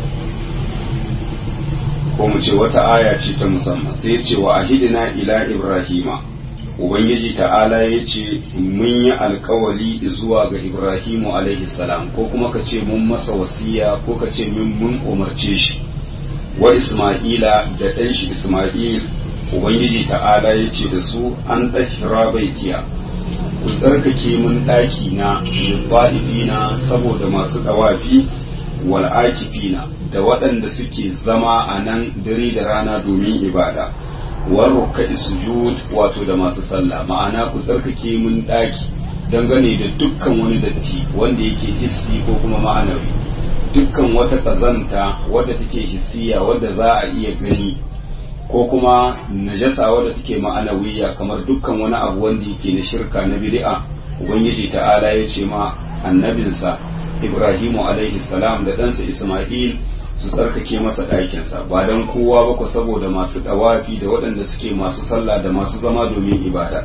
ko mu ce wata aya ce ta musamman sai ya ce wa ahidina ila ibrahima ubangiji ta'ala ya ce mun yi alkawali zuwa ga ibrahimu alaihi salam ko kuma ka ce mun masa wasiya ko ka ce mun umarce shi wa isma'ila da ɗan shi isma'il ubangiji ta'ala ya ce da su an tsakira baitiya ku tsarkake mun ɗaki na na saboda masu ɗawafi wal akifina da waɗanda suke zama a nan dare da rana domin ibada war rukka'i sujud wato da masu sallah ma'ana ku tsarkake mun ɗaki dangane da dukkan wani datti wanda yake hissi ko kuma ma'anawi dukkan wata ƙazanta wadda take hissiya wadda za a iya gani ko kuma najasa wadda take ma'anawiya kamar dukkan wani abu wanda yake na shirka na bid'a ubangiji ta'ala ya ce ma annabinsa ibrahimu alaihi salam da ɗansa isma'il su tsarkake masa ɗakinsa ba don kowa ba ku saboda masu ɗawafi da waɗanda suke masu sallah da masu zama domin ibada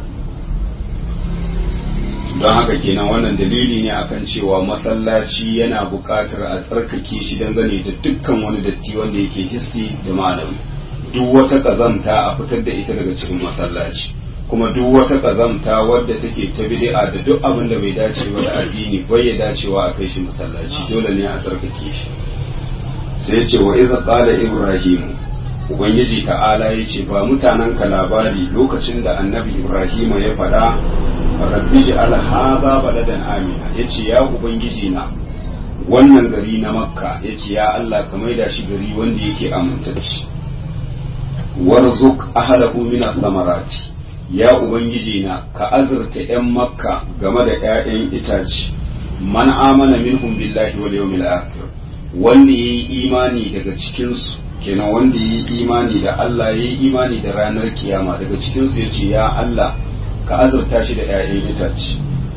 don haka kenan wannan dalili ne akan cewa masallaci yana buƙatar a tsarkake shi dangane da dukkan wani datti wanda yake hissi da ma'anawi duk wata ƙazanta a fitar da ita daga cikin masallaci kuma duk wata ƙazanta wadda take ta bid'a da duk abin da bai dace ba da addini bai ya dacewa a kai shi masallaci dole ne a tsarkake shi sai ce wa iza qala ibrahim ubangiji ta'ala yace ba mutanen ka labari lokacin da annabi ibrahim ya faɗa rabbi al hadha baladan amina yace ya ubangiji na wannan gari na makka yace ya Allah ka maida shi gari wanda yake amintacce warzuk ahlahu min samarati ya ubangiji na ka azurta yan makka game da 'ya'yan itace man amana minhum billahi wal yawmil akhir wanda yayi imani daga cikin su kenan wanda yayi imani da Allah yayi imani da ranar kiyama daga cikin su yace ya Allah ka azurta shi da 'ya'yan itace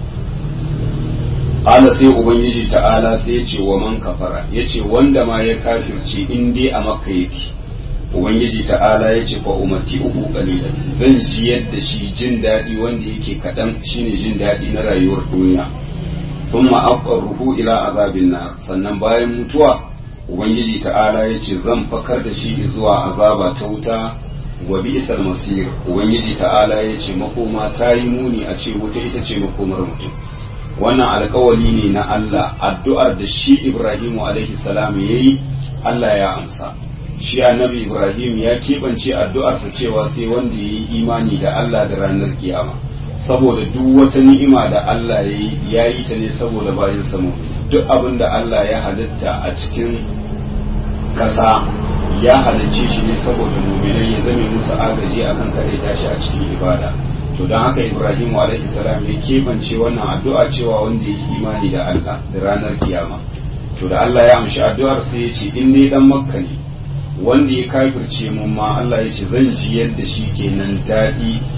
Ala sai Ubangiji ta'ala sai ya ce wa man kafara ya ce wanda ma ya kafirce in dai a makka yake ubangiji ta'ala ya ce fa umarti uku kalilan zan ji yadda shi jin daɗi wanda yake kaɗan shine jin daɗi na rayuwar duniya thumma ruhu ila azabin nar sannan bayan mutuwa ubangiji ta'ala ya ce zan fakar da shi zuwa azaba ta wuta wa bi'sal masir ubangiji ta'ala ya ce makoma ta yi muni a ce wuta ita ce makomar mutum wannan alkawali ne na Allah addu'ar da shi Ibrahimu alaihi salam yayi Allah ya amsa shi annabi ibrahim ya keɓance addu'arsa cewa sai wanda ya yi imani da allah da ranar kiyama saboda duk wata ni'ima da allah ya yi ta ne saboda bayan samu duk abin da allah ya halitta a cikin ƙasa ya halicce shi ne saboda muminai ya zame musu agaji a kan kare tashi a cikin ibada to don haka ibrahim alaihi salam ya keɓance wannan addu'a cewa wanda ya yi imani da allah da ranar kiyama to da allah ya amshi addu'ar sai ya ce in ne dan makka ne wanda ya kafirce mun ma Allah ya ce zan ji yadda shi kenan daɗi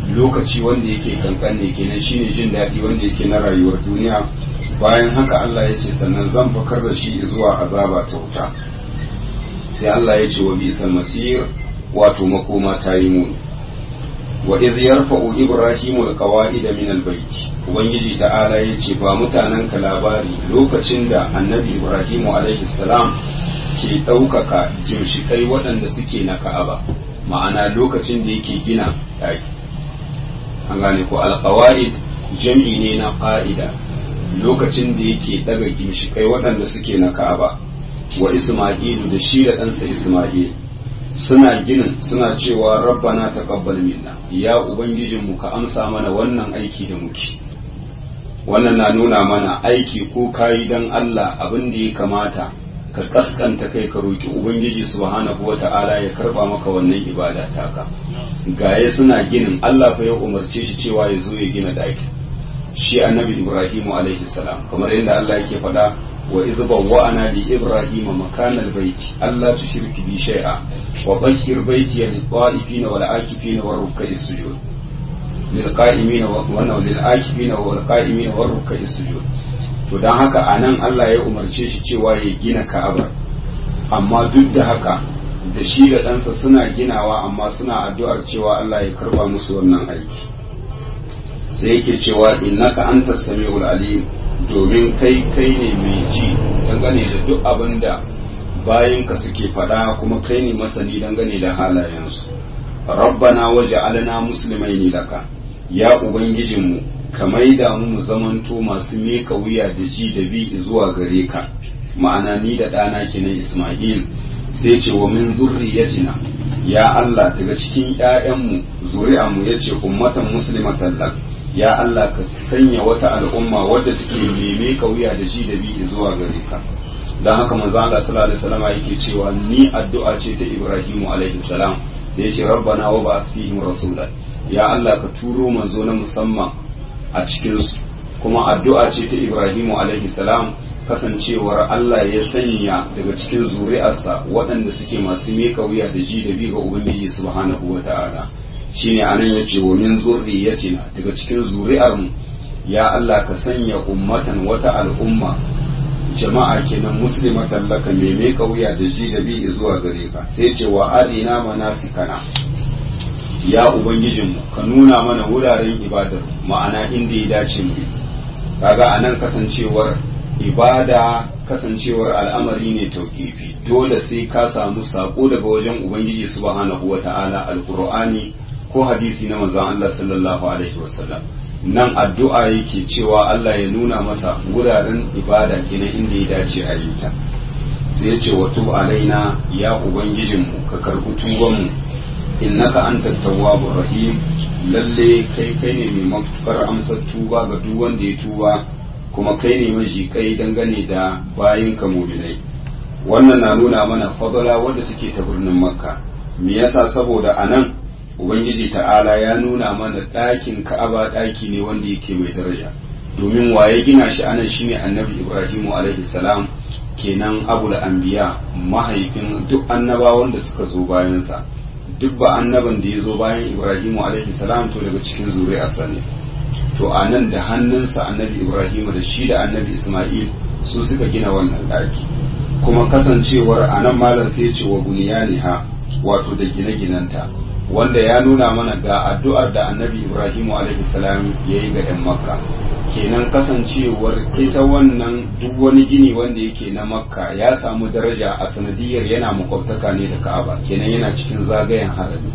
lokaci wanda yake kankan ne kenan shine jin daɗi wanda yake na rayuwar duniya bayan haka Allah ya ce sannan zan fakar da shi zuwa azaba ta wuta sai Allah ya ce wa bisal masir wato makoma ta yi muni wa iz yarfa'u ibrahimu alqawa'ida min albayt ubangiji ta'ala yace ba mutanen ka labari lokacin da annabi ibrahimu alaihi salam ke ɗaukaka jimshikai waɗanda suke na ka'aba ma'ana lokacin da yake gina ɗaki an gane ko alqawa'id jam'i ne na qa'ida lokacin da yake ɗaga gimshikai waɗanda suke na ka'aba wa isma'ilu da shi da ɗansa isma'il suna ginin suna cewa rabbana taqabbal minna ya ubangijinmu ka amsa mana wannan aiki da muke wannan na nuna mana aiki ko kayi dan Allah abin da ya kamata ka kaskanta kai ka roki ubangiji subhanahu wata'ala ya karba maka wannan ibada taka gaye suna ginin Allah fa ya umarce shi cewa ya zo ya gina daki shi annabi Ibrahimu alaihi salam kamar yadda Allah yake faɗa وإذ بوأنا لإبراهيم مكان البيت ألا تشرك بي شيئا وطهر بيتي للطائفين والعاكفين والركع السجود للقائمين للعاكفين والقائمين والركع السجود to dan haka anan Allah ya umarce shi cewa ya gina Ka'aba amma duk da haka da shi da ɗansa suna ginawa amma suna addu'ar cewa Allah ya karba musu wannan aiki sai yake cewa innaka antas samiul alim domin kai kai ne mai ji dangane da duk abin da bayanka suke faɗa kuma kai ne masani dangane da halayensu rabbana waje alana musulmai ne laka ya ubangijinmu ka maida mu mu zamanto masu meka wuya da ji da bi zuwa gare ka ma'ana ni da ɗana kenan isma'il sai ce wa min zurriyatina ya Allah daga cikin ƴaƴanmu zuri'anmu yace ummatan muslimatan lak ya Allah ka sanya wata al'umma wadda take neme ka wuya da ji da bi zuwa gare ka dan haka manzo Allah sallallahu alaihi wasallam yake cewa ni addu'a ce ta Ibrahimu alaihi salam da yace rabbana wa ba'ath fihim rasula ya Allah ka turo manzo na musamman a cikin su kuma addu'a ce ta Ibrahimu alaihi salam kasancewar Allah ya sanya daga cikin zuri'arsa waɗanda suke masu meka wuya da ji da bi ga Ubangiji subhanahu wa ta'ala shine anan yace wa min zurriyatina daga cikin zuri'ar mu ya Allah ka sanya ummatan wata al'umma jama'a kenan muslimatan laka me me kauya da ji da bi zuwa gare ka sai ce wa arina manasikana ya ubangijin mu ka nuna mana wuraren ibadar ma'ana inda ya dace mu kaga anan kasancewar ibada kasancewar al'amari ne tauƙifi dole sai ka samu sako daga wajen ubangiji subhanahu wata'ala alqur'ani ko hadisi na manzon Allah sallallahu alaihi wasallam nan addu'a yake cewa Allah ya nuna masa wuraren ibada kenan inda ya dace a yi ta sai ya ce wa tub alaina ya ubangijinmu ka karɓi tubanmu innaka antat tawwabur rahim lalle kai kai ne mai matukar amsar tuba ga duk wanda ya tuba kuma kai ne maji kai dangane da bayin ka mu'minai wannan na nuna mana fadala wanda take ta birnin makka me yasa saboda anan ubangiji ta'ala ya nuna mana ɗakin ka'aba ɗaki ne wanda yake mai daraja domin waye gina shi anan shine annabi ibrahimu alaihi salam kenan abul anbiya mahaifin duk annabawan da suka zo bayansa duk ba annaban da ya zo bayan ibrahimu alaihi salam to daga cikin zuri'arsa ne to a nan da hannunsa annabi ibrahimu da shi da annabi isma'il su suka gina wannan ɗaki kuma kasancewar a nan malam sai ce wa buniyaniha wato da gine-ginenta wanda ya nuna mana ga addu'ar da annabi ibrahimu alaihi salam ya yi ga 'yan makka kenan kasancewar ita wannan duk wani gini wanda yake na makka ya samu daraja a sanadiyar yana makwabtaka ne da ka'aba kenan yana cikin zagayen harami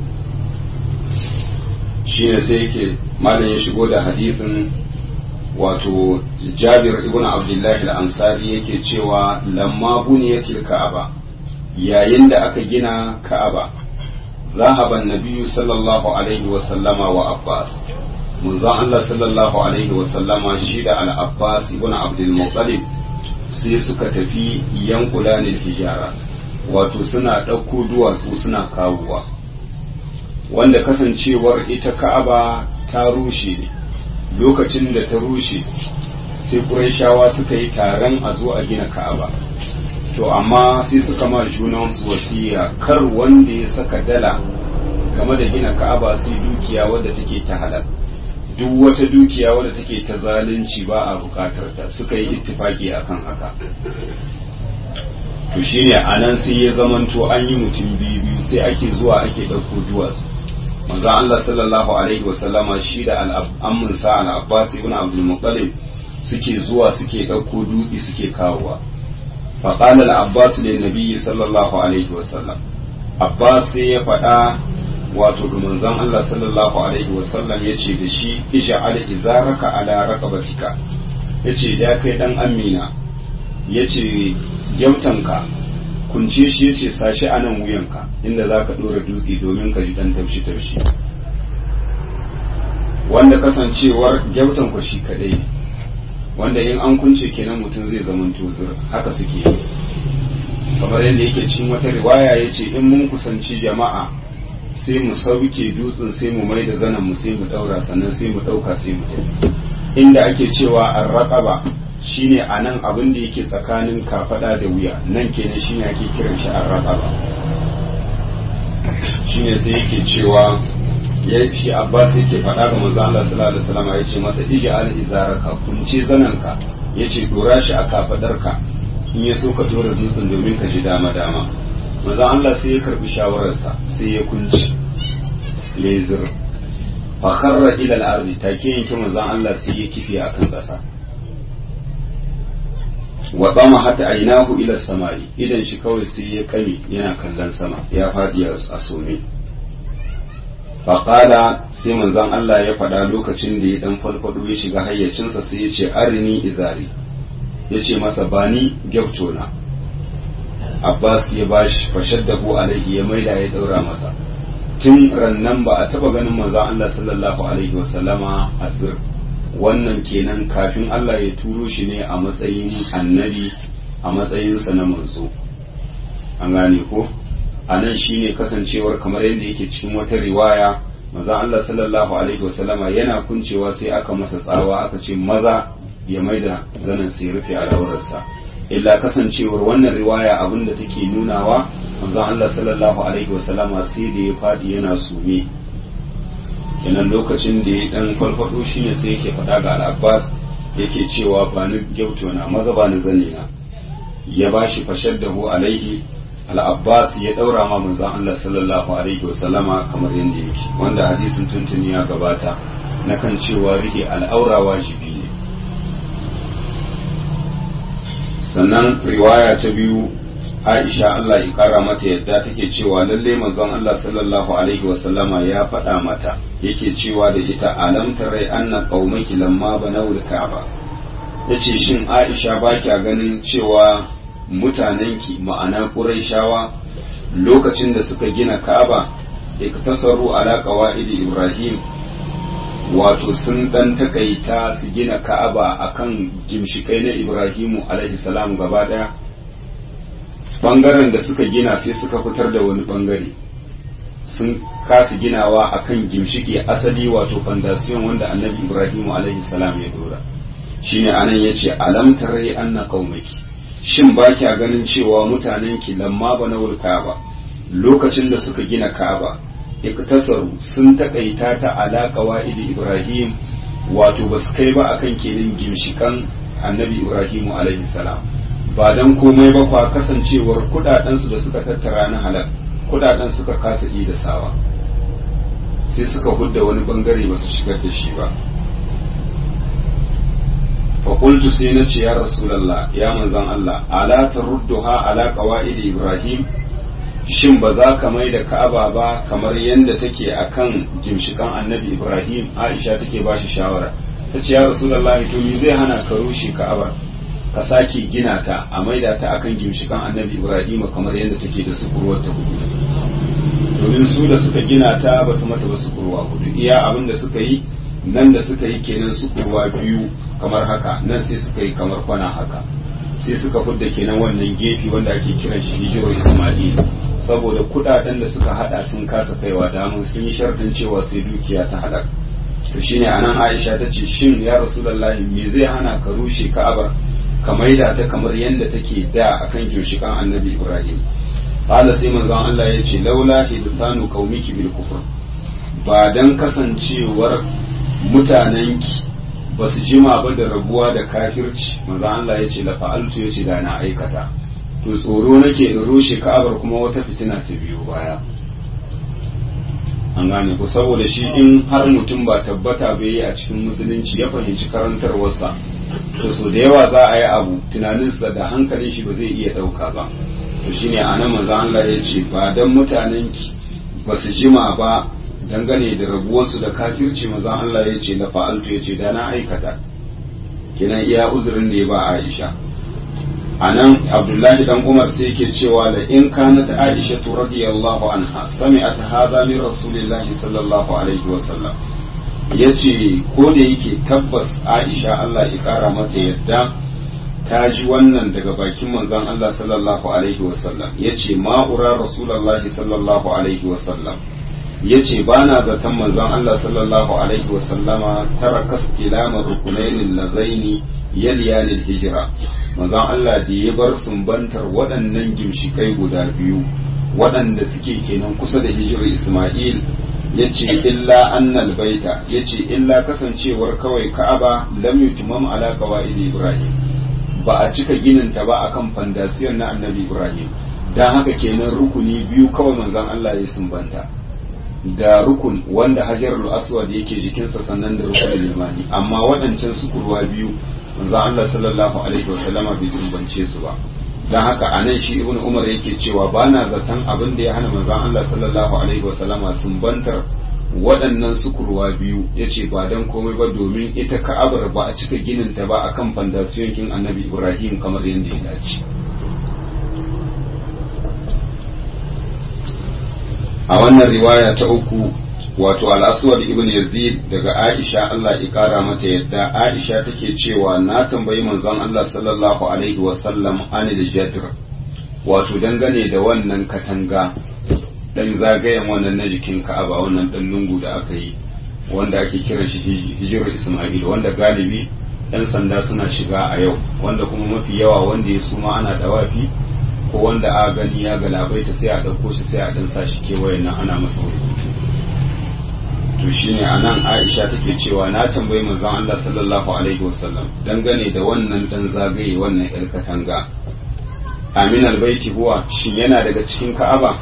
shi ne sai yake malam ya shigo da hadisin wato jabir ibn abdullahi al-ansari yake cewa lamma buniyatil ka'aba yayin da aka gina ka'aba ذهب النبي صلى الله عليه وسلم وعباس منذ الله صلى الله عليه وسلم شهد على عباس ابن عبد المطلب sai suka tafi yankulanin hijara wato suna ɗauko duwatsu suna kawowa wanda kasancewar ita ka'aba ta rushe ne lokacin da ta rushe sai ƙurayshawa suka yi taron a zo a gina ka'aba to amma sai suka ma junansu wasiya kar wanda ya saka dala game da gina ka'aba sai dukiya wadda take ta halal duk wata dukiya wadda take ta zalunci ba a bukatar ta suka yi ittifaki akan haka to shine anan sai ya zamanto an yi mutum biyu biyu sai ake zuwa ake ɗauko duwatsu manzo Allah sallallahu alaihi wa sallama shi da al'ammun sa al-Abbas ibn Abdul Muttalib suke zuwa suke ɗauko dutse suke kawowa fa qala al-Abbas lin nabiy sallallahu alaihi wa sallam Abbas sai ya faɗa wato da manzon Allah sallallahu alaihi wa sallam yace da shi ij'al izaraka ala raqabatika yace da kai dan amina yace gyautanka kunce shi yace sashi a nan wuyanka inda za ka ɗora dutse domin ka ji ɗan taushi taushi wanda kasancewar gyautan ku shi kadai wanda in an kunce kenan mutum zai zama tuzur haka suke kamar yadda yake cikin wata riwaya ya ce in mun kusanci jama'a sai mu sauke dutsen sai mu mai da zanen mu sai mu ɗaura sannan sai mu ɗauka sai mu tafi inda ake cewa an raƙaba shine a nan abin da yake tsakanin kafada da wuya nan kenan shine ake kiran shi an raƙaba shine sai yake cewa ya shi abbas yake faɗa ga manzo Allah sallallahu alaihi wasallam ya ce masa ija al izaraka kunce zananka yace dora shi a kafadarka in ya so ka tura dutsen domin ka ji dama dama manzo Allah sai ya karbi shawararsa sai ya kunci lezir fa kharra ila al ardi take yanke manzo Allah sai ya kifi akan ƙasa wa tsama hata ainahu ila samari idan shi kawai sai ya kame yana kallon sama ya faɗi a some faƙala sai manzon Allah ya faɗa lokacin da ya ɗan falfado ya shiga hayyacinsa sai ya ce arini izari ya ce masa bani na Abbas ya bashi fashaddahu alaihi ya maida ya ɗaura masa tun rannan ba a taɓa ganin manzon Allah sallallahu alaihi wasallama a wannan kenan kafin Allah ya turo shi ne a matsayin annabi a matsayinsa na manzo an gane ko a nan shi ne kasancewar kamar yadda yake cikin wata riwaya maza Allah sallallahu alaihi wasallama yana kuncewa sai aka masa tsawa aka ce maza ya maida zanen sai rufe al'aurarsa illa kasancewar wannan riwaya abin da take nunawa manzon Allah sallallahu alaihi wasallama sai da ya fadi yana sume kenan lokacin da ya dan farfado shi ne sai yake faɗa ga al'abbas yake cewa ba ni gyauto na maza ba ni zane na ya ba shi fashar da hu alaihi al'abbas ya ɗaura ma manzon Allah sallallahu alaihi wasallama kamar yadda yake wanda hadisin tuntuni ya gabata na kan cewa rike al'aura wajibi ne sannan riwaya ta biyu Aisha Allah ya kara mata yadda take cewa lalle manzon Allah sallallahu alaihi wasallama ya faɗa mata yake cewa da ita alam tarai anna qaumaki lamma banawul ka'aba yace shin Aisha ba kya ganin cewa mutanenki ma'ana Qurayshawa lokacin da suka gina Ka'aba iktasaru ala qawaidi Ibrahim wato sun dan takaita su gina Ka'aba akan gimshikai na Ibrahimu alaihi salam gaba daya bangaren da suka gina sai suka fitar da wani bangare sun kasa ginawa akan gimshiki asali wato fandasiyon wanda annabi ibrahimu alaihi salam ya dora shine anan yace alam tarai anna qaumaki shin ba kya ganin cewa mutanen ki lamma banawul ka'aba lokacin da suka gina ka'aba iktasaru sun takaita ta ala qawaidi ibrahim wato basu kai ba akan kenan gimshikan annabi ibrahimu alaihi salam ba dan komai ba kwa kasancewar kudadensu da suka tattara na halal kudaden suka kasa da sawa sai suka hudda wani bangare ba su shigar da shi ba faƙultu sai na ce ya rasulallah ya manzan Allah ala ta rudduha ala qawaid ibrahim shin ba za ka mai da ka'aba ba kamar yadda take akan gimshikan annabi ibrahim aisha take ba shi shawara ta ce ya rasulallah to me zai hana ka rushe ka'aba ka sake gina ta a maida ta akan gimshikan annabi ibrahim kamar yadda take da sukurwar ta hudu domin su da suka gina ta ba su mata ba sukurwa hudu iya abin da suka yi nan da suka yi kenan sukurwa biyu kamar haka nan sai suka yi kamar kwana haka sai suka fudda kenan wannan gefe wanda ake kiran shi hijiro ismail saboda kudaden da suka hada sun kasa kaiwa damun sun yi sharɗin cewa sai dukiya ta halak to shine anan aisha ta ce shin ya rasulullahi me zai hana ka rushe ka'abar ka maida ta kamar yadda take da akan ginshikan annabi ibrahim qala sai manzon Allah ya ce laula hidthanu qaumiki bil kufr ba dan kasancewar mutanenki ba su jima ba da rabuwa da kafirci manzon Allah ya ce la fa'altu ya ce da na aikata to tsoro nake in rushe ka'abar kuma wata fitina ta biyo baya an gane ku saboda shi in har mutum ba tabbata bai yi a cikin musulunci ya fahimci karantarwarsa to so da yawa za a yi abu tunaninsa da hankalin shi ba zai iya ɗauka ba to shine a nan manzo Allah ya ce ba dan mutanen ki ba su jima ba dangane da rabuwarsu da kafirci manzo Allah ya ce la fa'altu ya ce da na aikata kenan iya uzurin da ya ba Aisha a nan abdullahi dan umar sai yake cewa la in kanat aisha radiyallahu anha sami'at hadha min rasulillahi sallallahu alaihi wa sallam yace ko da yake tabbas aisha Allah ya kara mata yadda ta ji wannan daga bakin manzon Allah sallallahu alaihi wa sallam yace ma ura rasulullahi sallallahu alaihi wa sallam yace bana zaton manzon Allah sallallahu alaihi wa sallama taraka istilama rukunain lazaini yaliyanil hijira manzon Allah da ya bar sumbantar waɗannan gimshikai guda biyu waɗanda suke kenan kusa da hijirar Ismail ya ce illa annal baita ya ce illa kasancewar kawai ka'aba lam yutimam ala qawaid Ibrahim ba a cika ginin ta ba akan fandasiyar na annabi Ibrahim dan haka kenan rukuni biyu kawai manzon Allah ya sumbanta da rukun wanda hajarul aswad yake jikinsa sannan da rukunin limani amma waɗancan sukurwa biyu manzo Allah sallallahu alaihi wa sallama bai sumbance su ba dan haka anan shi ibnu umar yake cewa bana zaton abin da ya hana manzo Allah sallallahu alaihi wa sallama sumbantar waɗannan sukurwa biyu yace ba dan komai ba domin ita ka'abar ba a cika ginin ta ba akan fandasiyon kin annabi Ibrahim kamar yadda ya dace a wannan riwaya ta uku wato al'aswad ibn yazid daga aisha Allah ya kara mata yadda aisha take cewa na tambayi manzon Allah sallallahu alaihi wasallam anil jadr wato dangane da wannan katanga dan zagayen wannan na jikin ka'aba wannan dan lungu da aka yi wanda ake kiran shi hijirar isma'il wanda galibi yan sanda suna shiga a yau wanda kuma mafi yawa wanda ya suma ana dawafi ko wanda a gani ya galabaita sai a ɗauko shi sai a dan sa shi kewaye nan ana masa rubutu to shine anan Aisha take cewa na tambayi manzon Allah sallallahu alaihi wasallam dangane da wannan dan zagaye wannan yar katanga Amin albaiti huwa shin yana daga cikin Ka'aba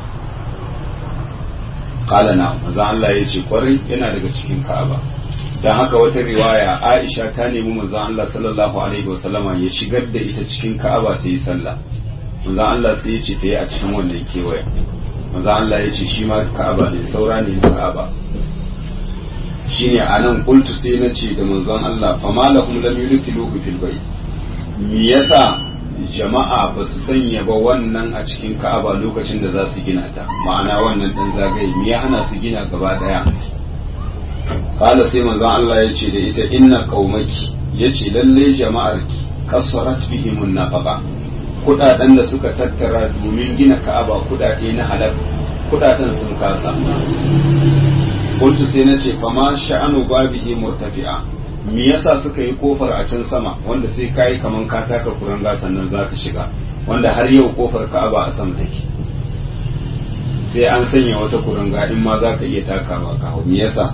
qala na manzon Allah yace kwarai yana daga cikin Ka'aba dan haka wata riwaya Aisha ta nemi manzon Allah sallallahu alaihi wasallama ya shigar da ita cikin Ka'aba ta yi sallah manzon Allah sai ya ce ta yi a cikin wannan kewaye manzon Allah ya ce shi ma Ka'aba ne saura ne Ka'aba shine anan qultu sai na ce da manzon Allah fa malakum lam yudkhiluhu fil bayt me yasa jama'a ba su sanya ba wannan a cikin Ka'aba lokacin da za su gina ta ma'ana wannan dan zagaye me ya hana su gina gaba daya kala sai manzon Allah ya ce da ita inna qaumaki yace lalle jama'arki kasarat bihim nafaqa kudaden da suka tattara domin gina Ka'aba kudade na halal kudaden sun kasa kuntu sai na ce fama sha'anu babihi murtafi'a me yasa suka yi kofar a can sama wanda sai kai kaman ka taka kuranga sannan za ka shiga wanda har yau kofar Ka'aba a sama take sai an sanya wata kuranga in ma za ka iya takawa ka hau me yasa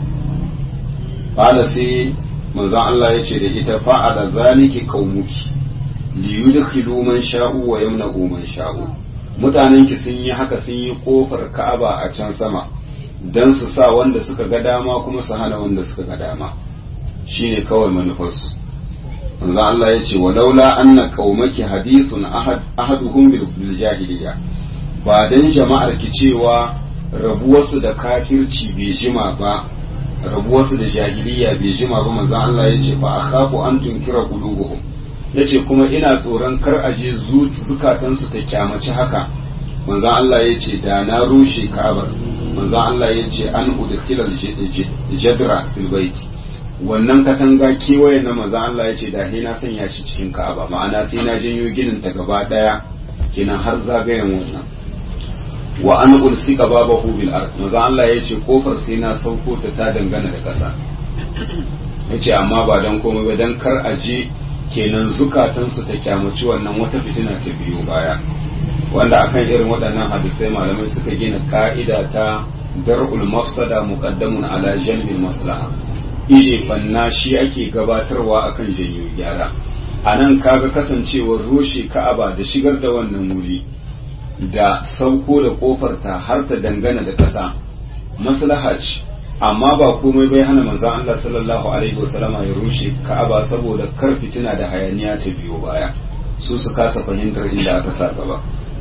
qala sai manzon Allah ya ce da ita fa'ala zaliki qaumuki li yudkhilu man sha'u wa yamna'u man sha'u mutanenki sun yi haka sun yi kofar Ka'aba a can sama don su sa wanda suka ga dama kuma su hana wanda suka ga dama shine kawai manufarsu manzo Allah ya ce walaula anna qaumaki hadithun ahad ahaduhum bil jahiliya ba dan jama'ar ki cewa rabuwarsu da kafirci bai jima ba rabuwarsu da jahiliya bai jima ba manzo Allah ya ce fa akhafu an tunkira qulubuhum yace kuma ina tsoron kar aje zukatansu ta kyamaci haka manzo Allah ya ce da na rushe Ka'abar manzo Allah ya ce an udkhilal jadra fil bait wannan katanga kewaye na manzo Allah ya ce da sai na sanya shi cikin Ka'aba ma'ana sai na janyo ginin ta gaba daya kenan har zagayen wannan wa an ulsika babahu bil ard manzo Allah ya ce kofar sai na sauko ta ta dangana da kasa yace amma ba dan komai ba dan kar a je kenan zukatansu ta kyamaci wannan wata fitina ta biyo baya wanda akan irin waɗannan hadisai malamai suka gina ka'ida ta dar'ul mafsada muqaddamun ala jalbil maslaha ije fanna shi ake gabatarwa akan janyo gyara a nan kaga kasancewar rushe ka'aba da shigar da wannan wuri da sauko da kofarta har ta dangana da ƙasa maslaha ce amma ba komai bai hana manzon Allah sallallahu alaihi wasallama ya rushe ka'aba saboda kar fitina da hayaniya ta biyo baya su su kasa fahimtar inda aka sa gaba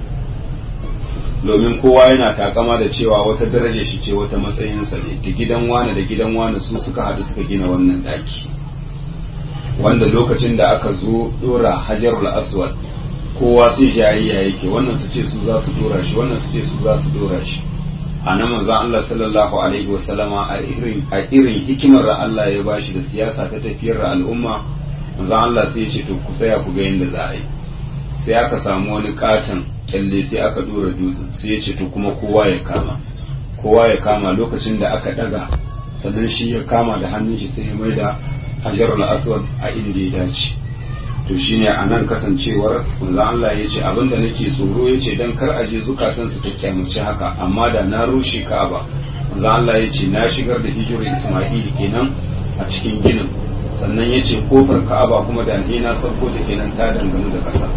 domin kowa yana takama da cewa wata daraja shi ce wata matsayinsa ne da gidan wane da gidan wane su suka haɗu suka gina wannan ɗaki wanda lokacin da aka zo dora hajarul aswad kowa sai jayayya yake wannan su ce su za su dora shi wannan su ce su za su dora shi a nan manzon Allah sallallahu alaihi wa sallama a irin a irin hikimar da Allah ya bashi da siyasa ta tafiyar da al'umma manzon Allah sai ya ce to ku tsaya ku ga yadda za a yi sai aka samu wani katon kyalle sai aka dora dutsen sai ya ce to kuma kowa ya kama kowa ya kama lokacin da aka daga sannan shi ya kama da hannun shi sai ya mai da hajarul aswad a inda ya dace to shine a nan kasancewar manzo Allah ya ce abinda nake tsoro ya ce dan kar aje zukatan su ta kyamace haka amma da na rushe Ka'aba manzo Allah ya ce na shigar da hijirar Isma'il kenan a cikin ginin sannan ya ce kofar Ka'aba kuma da ni na sauko ta kenan ta dangane da ƙasa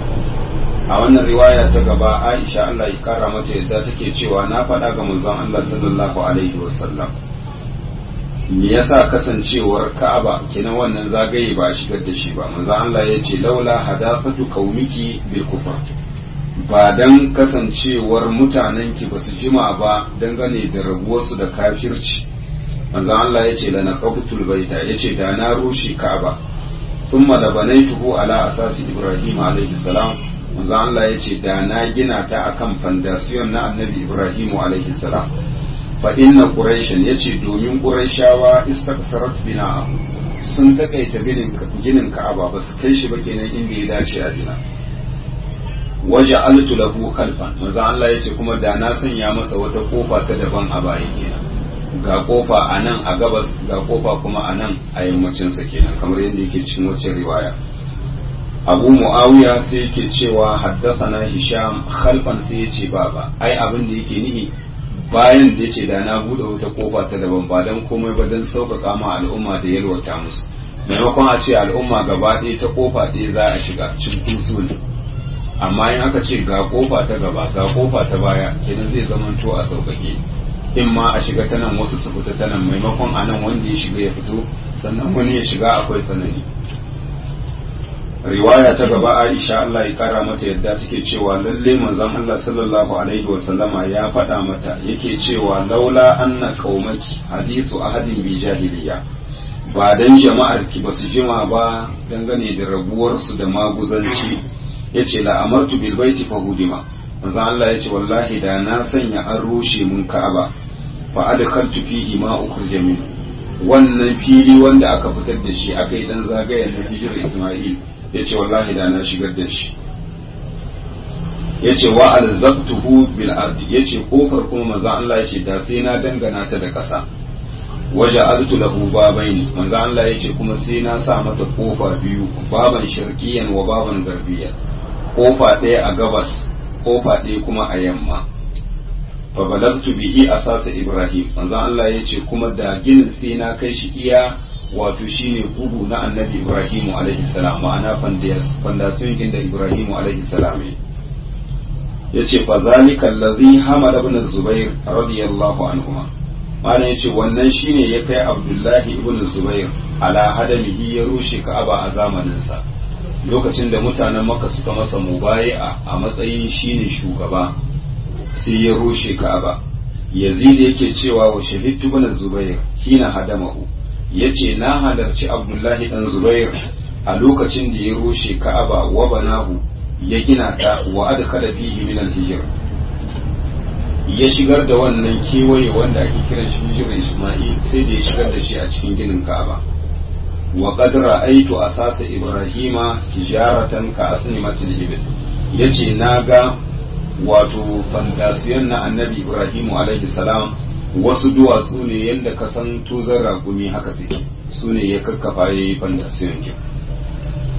a wannan riwaya ta gaba Aisha Allah ya kara mata yadda take cewa na faɗa ga manzon Allah sallallahu alaihi wasallam me yasa kasancewar Ka'aba kenan wannan zagaye ba a shigar da shi ba manzon Allah ya ce laula hadafatu qaumiki bil kufr ba dan kasancewar mutanenki ba su jima ba dangane da rabuwarsu da kafirci manzon Allah ya ce lana qabtul baita ya ce da na rushe Ka'aba thumma da banaituhu ala asasi Ibrahim alaihi salam manzo Allah ya ce da na gina ta akan fandasiyon na annabi Ibrahimu alaihi salam fa inna quraishan yace domin quraishawa istaksarat bina sun takaita ginin ginin Ka'aba ba su kai shi ba kenan inda ya dace a gina waja'altu lahu khalfan manzo Allah yace kuma da na sanya masa wata kofa ta daban a baya kenan ga kofa a nan a gabas ga kofa kuma a nan a yammacin sa kenan kamar yadda yake cikin wacce riwaya abu muawiya sai yake cewa haddathana hisham khalfan sai yace baba ai abin da yake nihi bayan da yace da na bude wata kofa ta daban ba dan komai ba dan sauƙaƙa ma al'umma da yalwata musu maimakon a ce al'umma gaba ɗaya ta kofa ɗaya za a shiga cikin sul amma in aka ce ga kofa ta gaba ga kofa ta baya kenan zai zamanto a sauƙaƙe in ma a shiga ta nan wasu su fita ta nan maimakon a nan wanda ya shiga ya fito sannan wani ya shiga akwai tsanani riwaya ta gaba Aisha Allah ya kara mata yadda take cewa lalle manzon Allah sallallahu alaihi wa sallama ya faɗa mata yake cewa laula anna qaumaki hadithu ahadin bi jahiliya ba dan jama'ar ki basu jima ba dangane da rabuwar su da maguzanci yace la amartu bil baiti fa hudima manzon Allah yace wallahi da na sanya an rushe mun Ka'aba fa adkhaltu fihi ma ukhrija min wannan fili wanda aka fitar da shi aka yi dan zagayen na hijirar Isma'il ya ce wallahi da na shigar da shi ya ce wa alzabtuhu bil ardi ya ce kofar kuma manzo Allah ya ce da sai na dangana ta da ƙasa waje altu lahu babaini manzo Allah ya ce kuma sai na sa mata kofa biyu baban sharqiyan wa baban garbiyan kofa ɗaya a gabas kofa ɗaya kuma a yamma fa balagtu bihi asasa ibrahim manzo Allah ya ce kuma da ginin sai na kai shi iya wato shine bugu na annabi ibrahimu alaihi salam ma'ana fandasiyon da ibrahimu alaihi salam ya ce fa zalika allazi hamada ibn zubair radiyallahu anhuma ma'ana yace wannan shine ya kai abdullahi ibn zubair ala hadamihi ya rushe ka'aba a zamanin sa lokacin da mutanen makka suka masa mubayi'a a matsayin shine shugaba sai ya rushe ka'aba yazid yake cewa wa shahidtu ibn zubair hina hadamahu ya ce na halarci abdullahi dan zubair a lokacin da ya rushe ka'aba wa banahu ya gina ta wa adkhala fihi min al-hijr ya shigar da wannan kewaye wanda ake kiran shi hijr isma'il sai da ya shigar da shi a cikin ginin ka'aba wa qad ra'aytu asasa ibrahima hijaratan ka asnimatil ibil yace naga wato fantasiyan na annabi ibrahimu alaihi salam wasu duwatsu ne yadda ka san tuzar ragumi haka suke su ne ya kakkafa ya yi fantasiyon ke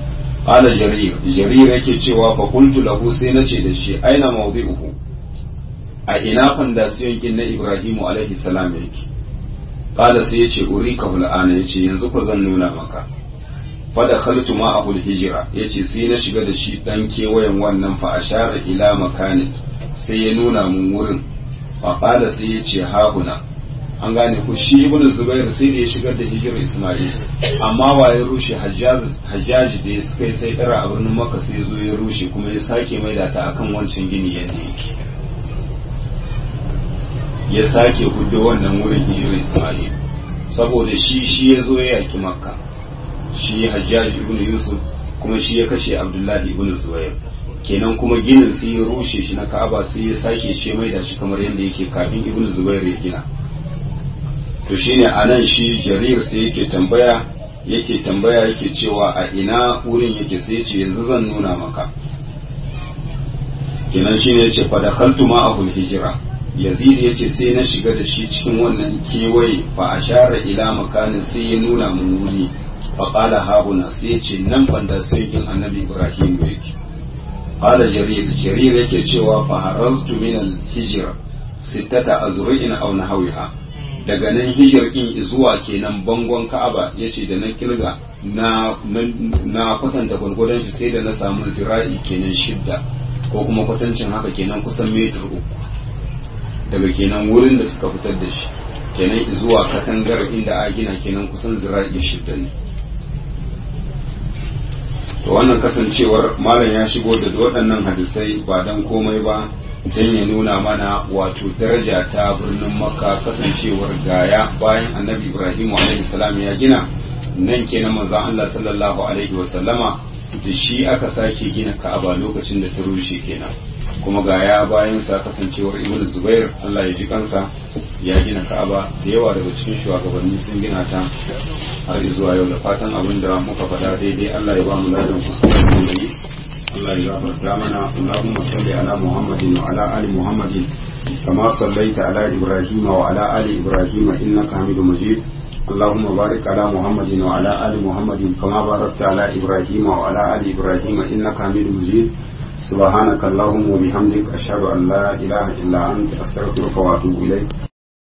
qala jarir jarir yake cewa fa qultu lahu sai nace da shi aina mawdi'uhu a ina fandasiyon kin na ibrahimu alaihi salam yake qala sai yace urika hul'ana yace yanzu ko zan nuna maka fa da khaltu ma ahul hijra yace sai na shiga da shi dan kewayen wannan fa ashara ila makanin sai ya nuna mun wurin fa qala sai yace hahuna an gane ku shi ibn zubair sai da ya shigar da hijirar isma'il amma wa ya rushe hajjaji da ya kai sai kara a birnin maka sai zo ya rushe kuma ya sake maida ta akan wancan gini yadda yake ya sake hudu wannan wurin hijirar isma'il saboda shi shi ya zo ya yaki makka shi hajjaji ibn yusuf kuma shi ya kashe abdullahi ibn zubair kenan kuma ginin sai ya rushe shi na ka'aba sai ya sake shi maida shi kamar yadda yake kafin ibn zubair ya gina to shine anan shi jarir sai yake tambaya yake tambaya yake cewa a ina wurin yake sai ce yanzu zan nuna maka kenan shine yace fa dakhaltu ma'ahu hijira yazid yace sai na shiga da shi cikin wannan kewaye fa ashara ila makanin sai ya nuna mun wuri fa qala hauna sai yace nan banda sarkin annabi ibrahim yake qala jarir jarir yake cewa fa haraztu min al hijra sittata azru'in aw nahawiha daga nan hijir in zuwa kenan bangon ka'aba yace da na kirga na na kwatanta gwargwadon shi sai da na samu zira'i kenan shidda ko kuma kwatancin haka kenan kusan metar uku daga kenan wurin da suka fitar da shi kenan zuwa katangar inda a gina kenan kusan zira'i shidda ne to wannan kasancewar malam ya shigo da waɗannan hadisai ba dan komai ba don ya nuna mana wato daraja ta birnin makka kasancewar gaya bayan annabi ibrahim salam ya gina nan kenan manzon allah sallallahu alaihi wasallama da shi aka sake gina ka'aba lokacin da ta rushe kenan kuma gaya bayan sa kasancewar ibn zubair allah ya ji kansa ya gina ka'aba da yawa daga cikin shugabanni sun gina ta har zuwa yau da fatan abin da muka faɗa daidai allah ya ba mu ladan kuskuren da yi الله يغفر لنا اللهم صل على محمد وعلى ال محمد كما صليت على ابراهيم وعلى ال ابراهيم انك حميد مجيد اللهم بارك على محمد وعلى ال محمد كما باركت على ابراهيم وعلى ال ابراهيم انك حميد مجيد سبحانك اللهم وبحمدك اشهد ان لا اله الا انت استغفرك واتوب اليك